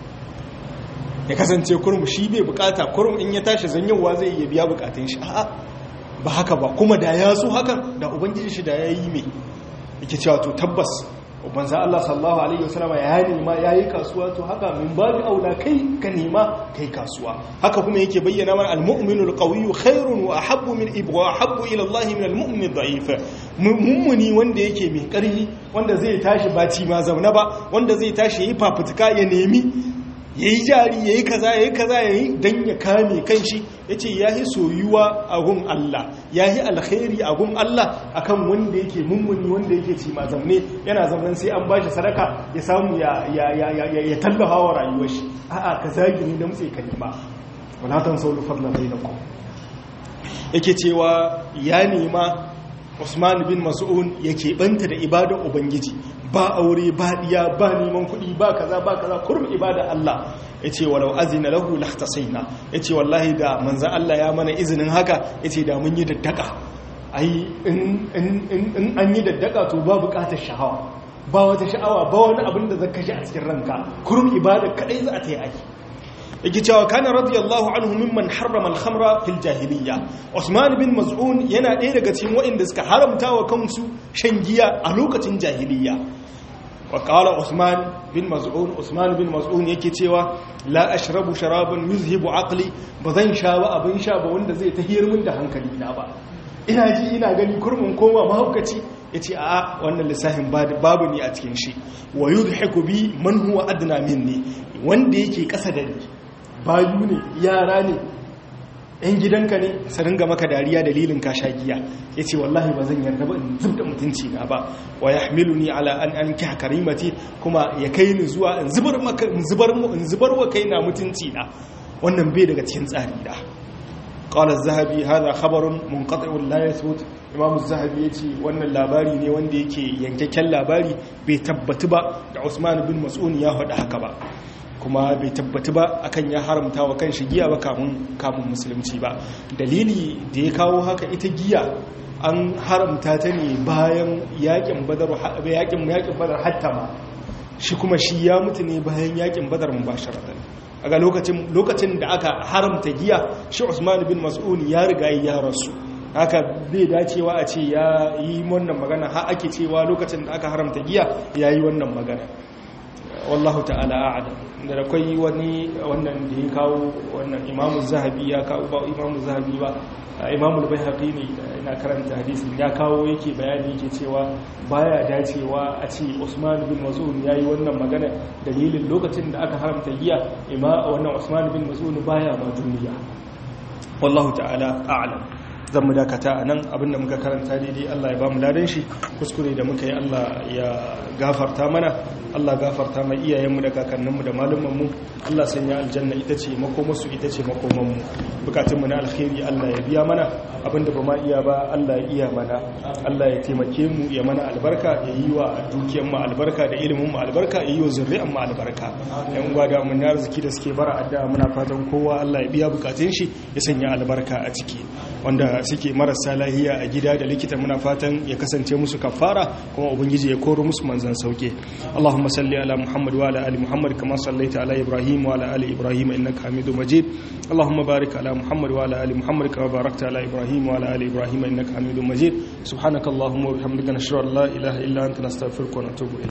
ya kasance kurmu shi bai bukata kurmu in ya tashi zanyowa zai iya biya bukatun shi a'a ba haka ba kuma da ya so hakan da ubangiji shi da ya yi mai yake cewa to tabbas ubanza Allah sallallahu alaihi wasallama ya nema ya yi kasuwa to haka min babu aula kai ka nema kai kasuwa haka kuma yake bayyana mana almu'minu alqawiyyu khairun wa ahabbu min ibwa ahabbu ila Allah min almu'min adh-dha'if mummuni wanda yake mai karfi wanda zai tashi ba ci ma zauna ba wanda zai tashi yayi fafutuka ya nemi ya yi jari ya yi kaza ya yi kaza ya yi don ya kame kanshi ya ce ya yi soyuwa a gun Allah ya yi alkhairi a gun Allah a kan wanda yake mummuni wanda yake ci ma zamne yana zaman sai an bashi sadaka ya samu ya tallafa wa rayuwar shi a'a ka zagi ne da mutse ka nema walatan saulu fadla bai da ku yake cewa ya nema Usman bin Mas'un yake banta da ibadar Ubangiji ba aure ba diya ba neman kuɗi ba kaza ba kaza kurum ibada Allah yace walau azina lahu lahtasaina yace wallahi da manzon Allah ya mana izinin haka yace da mun yi daddaka ai in in an yi daddaka to ba buƙatar sha'awa ba wata sha'awa ba wani abin da zaka shi a cikin ranka kurum ibada kadai za ta yi aiki yake cewa kana radiyallahu anhu mimman harrama al-khamra fil jahiliyya Usman bin Maz'un yana ɗaya daga cikin waɗanda suka haramta wa kansu shan giya a lokacin jahiliyya wa qala Usman bin Maz'un Usman bin Maz'un yake cewa la ashrabu sharaban yuzhibu aqli bazan sha ba abin sha ba wanda zai tahiyar min da hankali na ba ina ji ina gani kurmin koma mahaukaci yace a wannan lissafin babu ne a cikin shi wa yudhiku bi man huwa adna minni wanda yake kasa da ni bayu ne yara ne yan gidanka ne su ringa maka dariya dalilin ka sha giya ya ce wallahi ba zan yarda ba in zub da mutunci na ba wa ya hamilu ni ala an an kya karimati kuma ya kai ni zuwa in zubar in zubar wa kai na mutunci na wannan bai daga cikin tsari da قال الذهبي هذا خبر منقطع لا يثبت imam zahabi ya ce wannan labari ne wanda yake yankakken labari bai tabbatu ba da usman bin mas'un ya faɗi haka ba kuma bai tabbatu ba akan ya haramta wa kan shi giya ba kamun kamun musulunci ba dalili da ya kawo haka ita giya an haramta ta ne bayan yakin badar yakin yakin badar hatta ma shi kuma shi ya mutu ne bayan yakin badar mubasharatan aga lokacin lokacin da aka haramta giya shi Usman bin Mas'ud ya riga ya rasu haka bai dacewa a ce ya yi wannan magana har ake cewa lokacin da aka haramta giya ya yi wannan magana wallahu ta'ala a'lam da akwai wani wannan da ya kawo wannan imamu zahabi ya kawo ba imamu zahabi ba imamu al-baihaqi ne ina karanta hadisin ya kawo yake bayani yake cewa baya dacewa a ce Usman bin Mas'ud yayi wannan magana dalilin lokacin da aka haramta giya ima wannan Usman bin Mas'ud baya ma duniya wallahu ta'ala a'lam zan mu dakata a nan abinda muka karanta daidai Allah ya ba mu ladan shi kuskure da muka yi Allah ya gafarta mana Allah gafarta mai iyayenmu da kakanninmu da malumanmu Allah sanya aljanna ita ce makomarsu ita ce makomanmu bukatunmu na alkhairi Allah ya biya mana abinda ba ma iya ba Allah ya iya mana Allah ya taimake mu ya mana albarka ya yi wa dukiyarmu albarka da ilimin mu albarka ya yi wa zurri'an mu albarka yan uwa da mun arziki da suke bara addu'a muna fatan kowa Allah ya biya bukatun shi ya sanya albarka a ciki wanda suke marasa lahiya a gida da likita muna fatan ya kasance musu kafara kuma ubangiji ya koro musu manzan sauke Allahumma salli ala Muhammad wa ala ali Muhammad kama sallaita ala Ibrahim wa ala ali Ibrahim innaka Hamidum Majid Allahumma barik ala Muhammad wa ala ali Muhammad kama barakta ala Ibrahim wa ala ali Ibrahim innaka Hamidum Majid subhanakallahumma wa bihamdika nashhadu an la ilaha illa anta nastaghfiruka wa natubu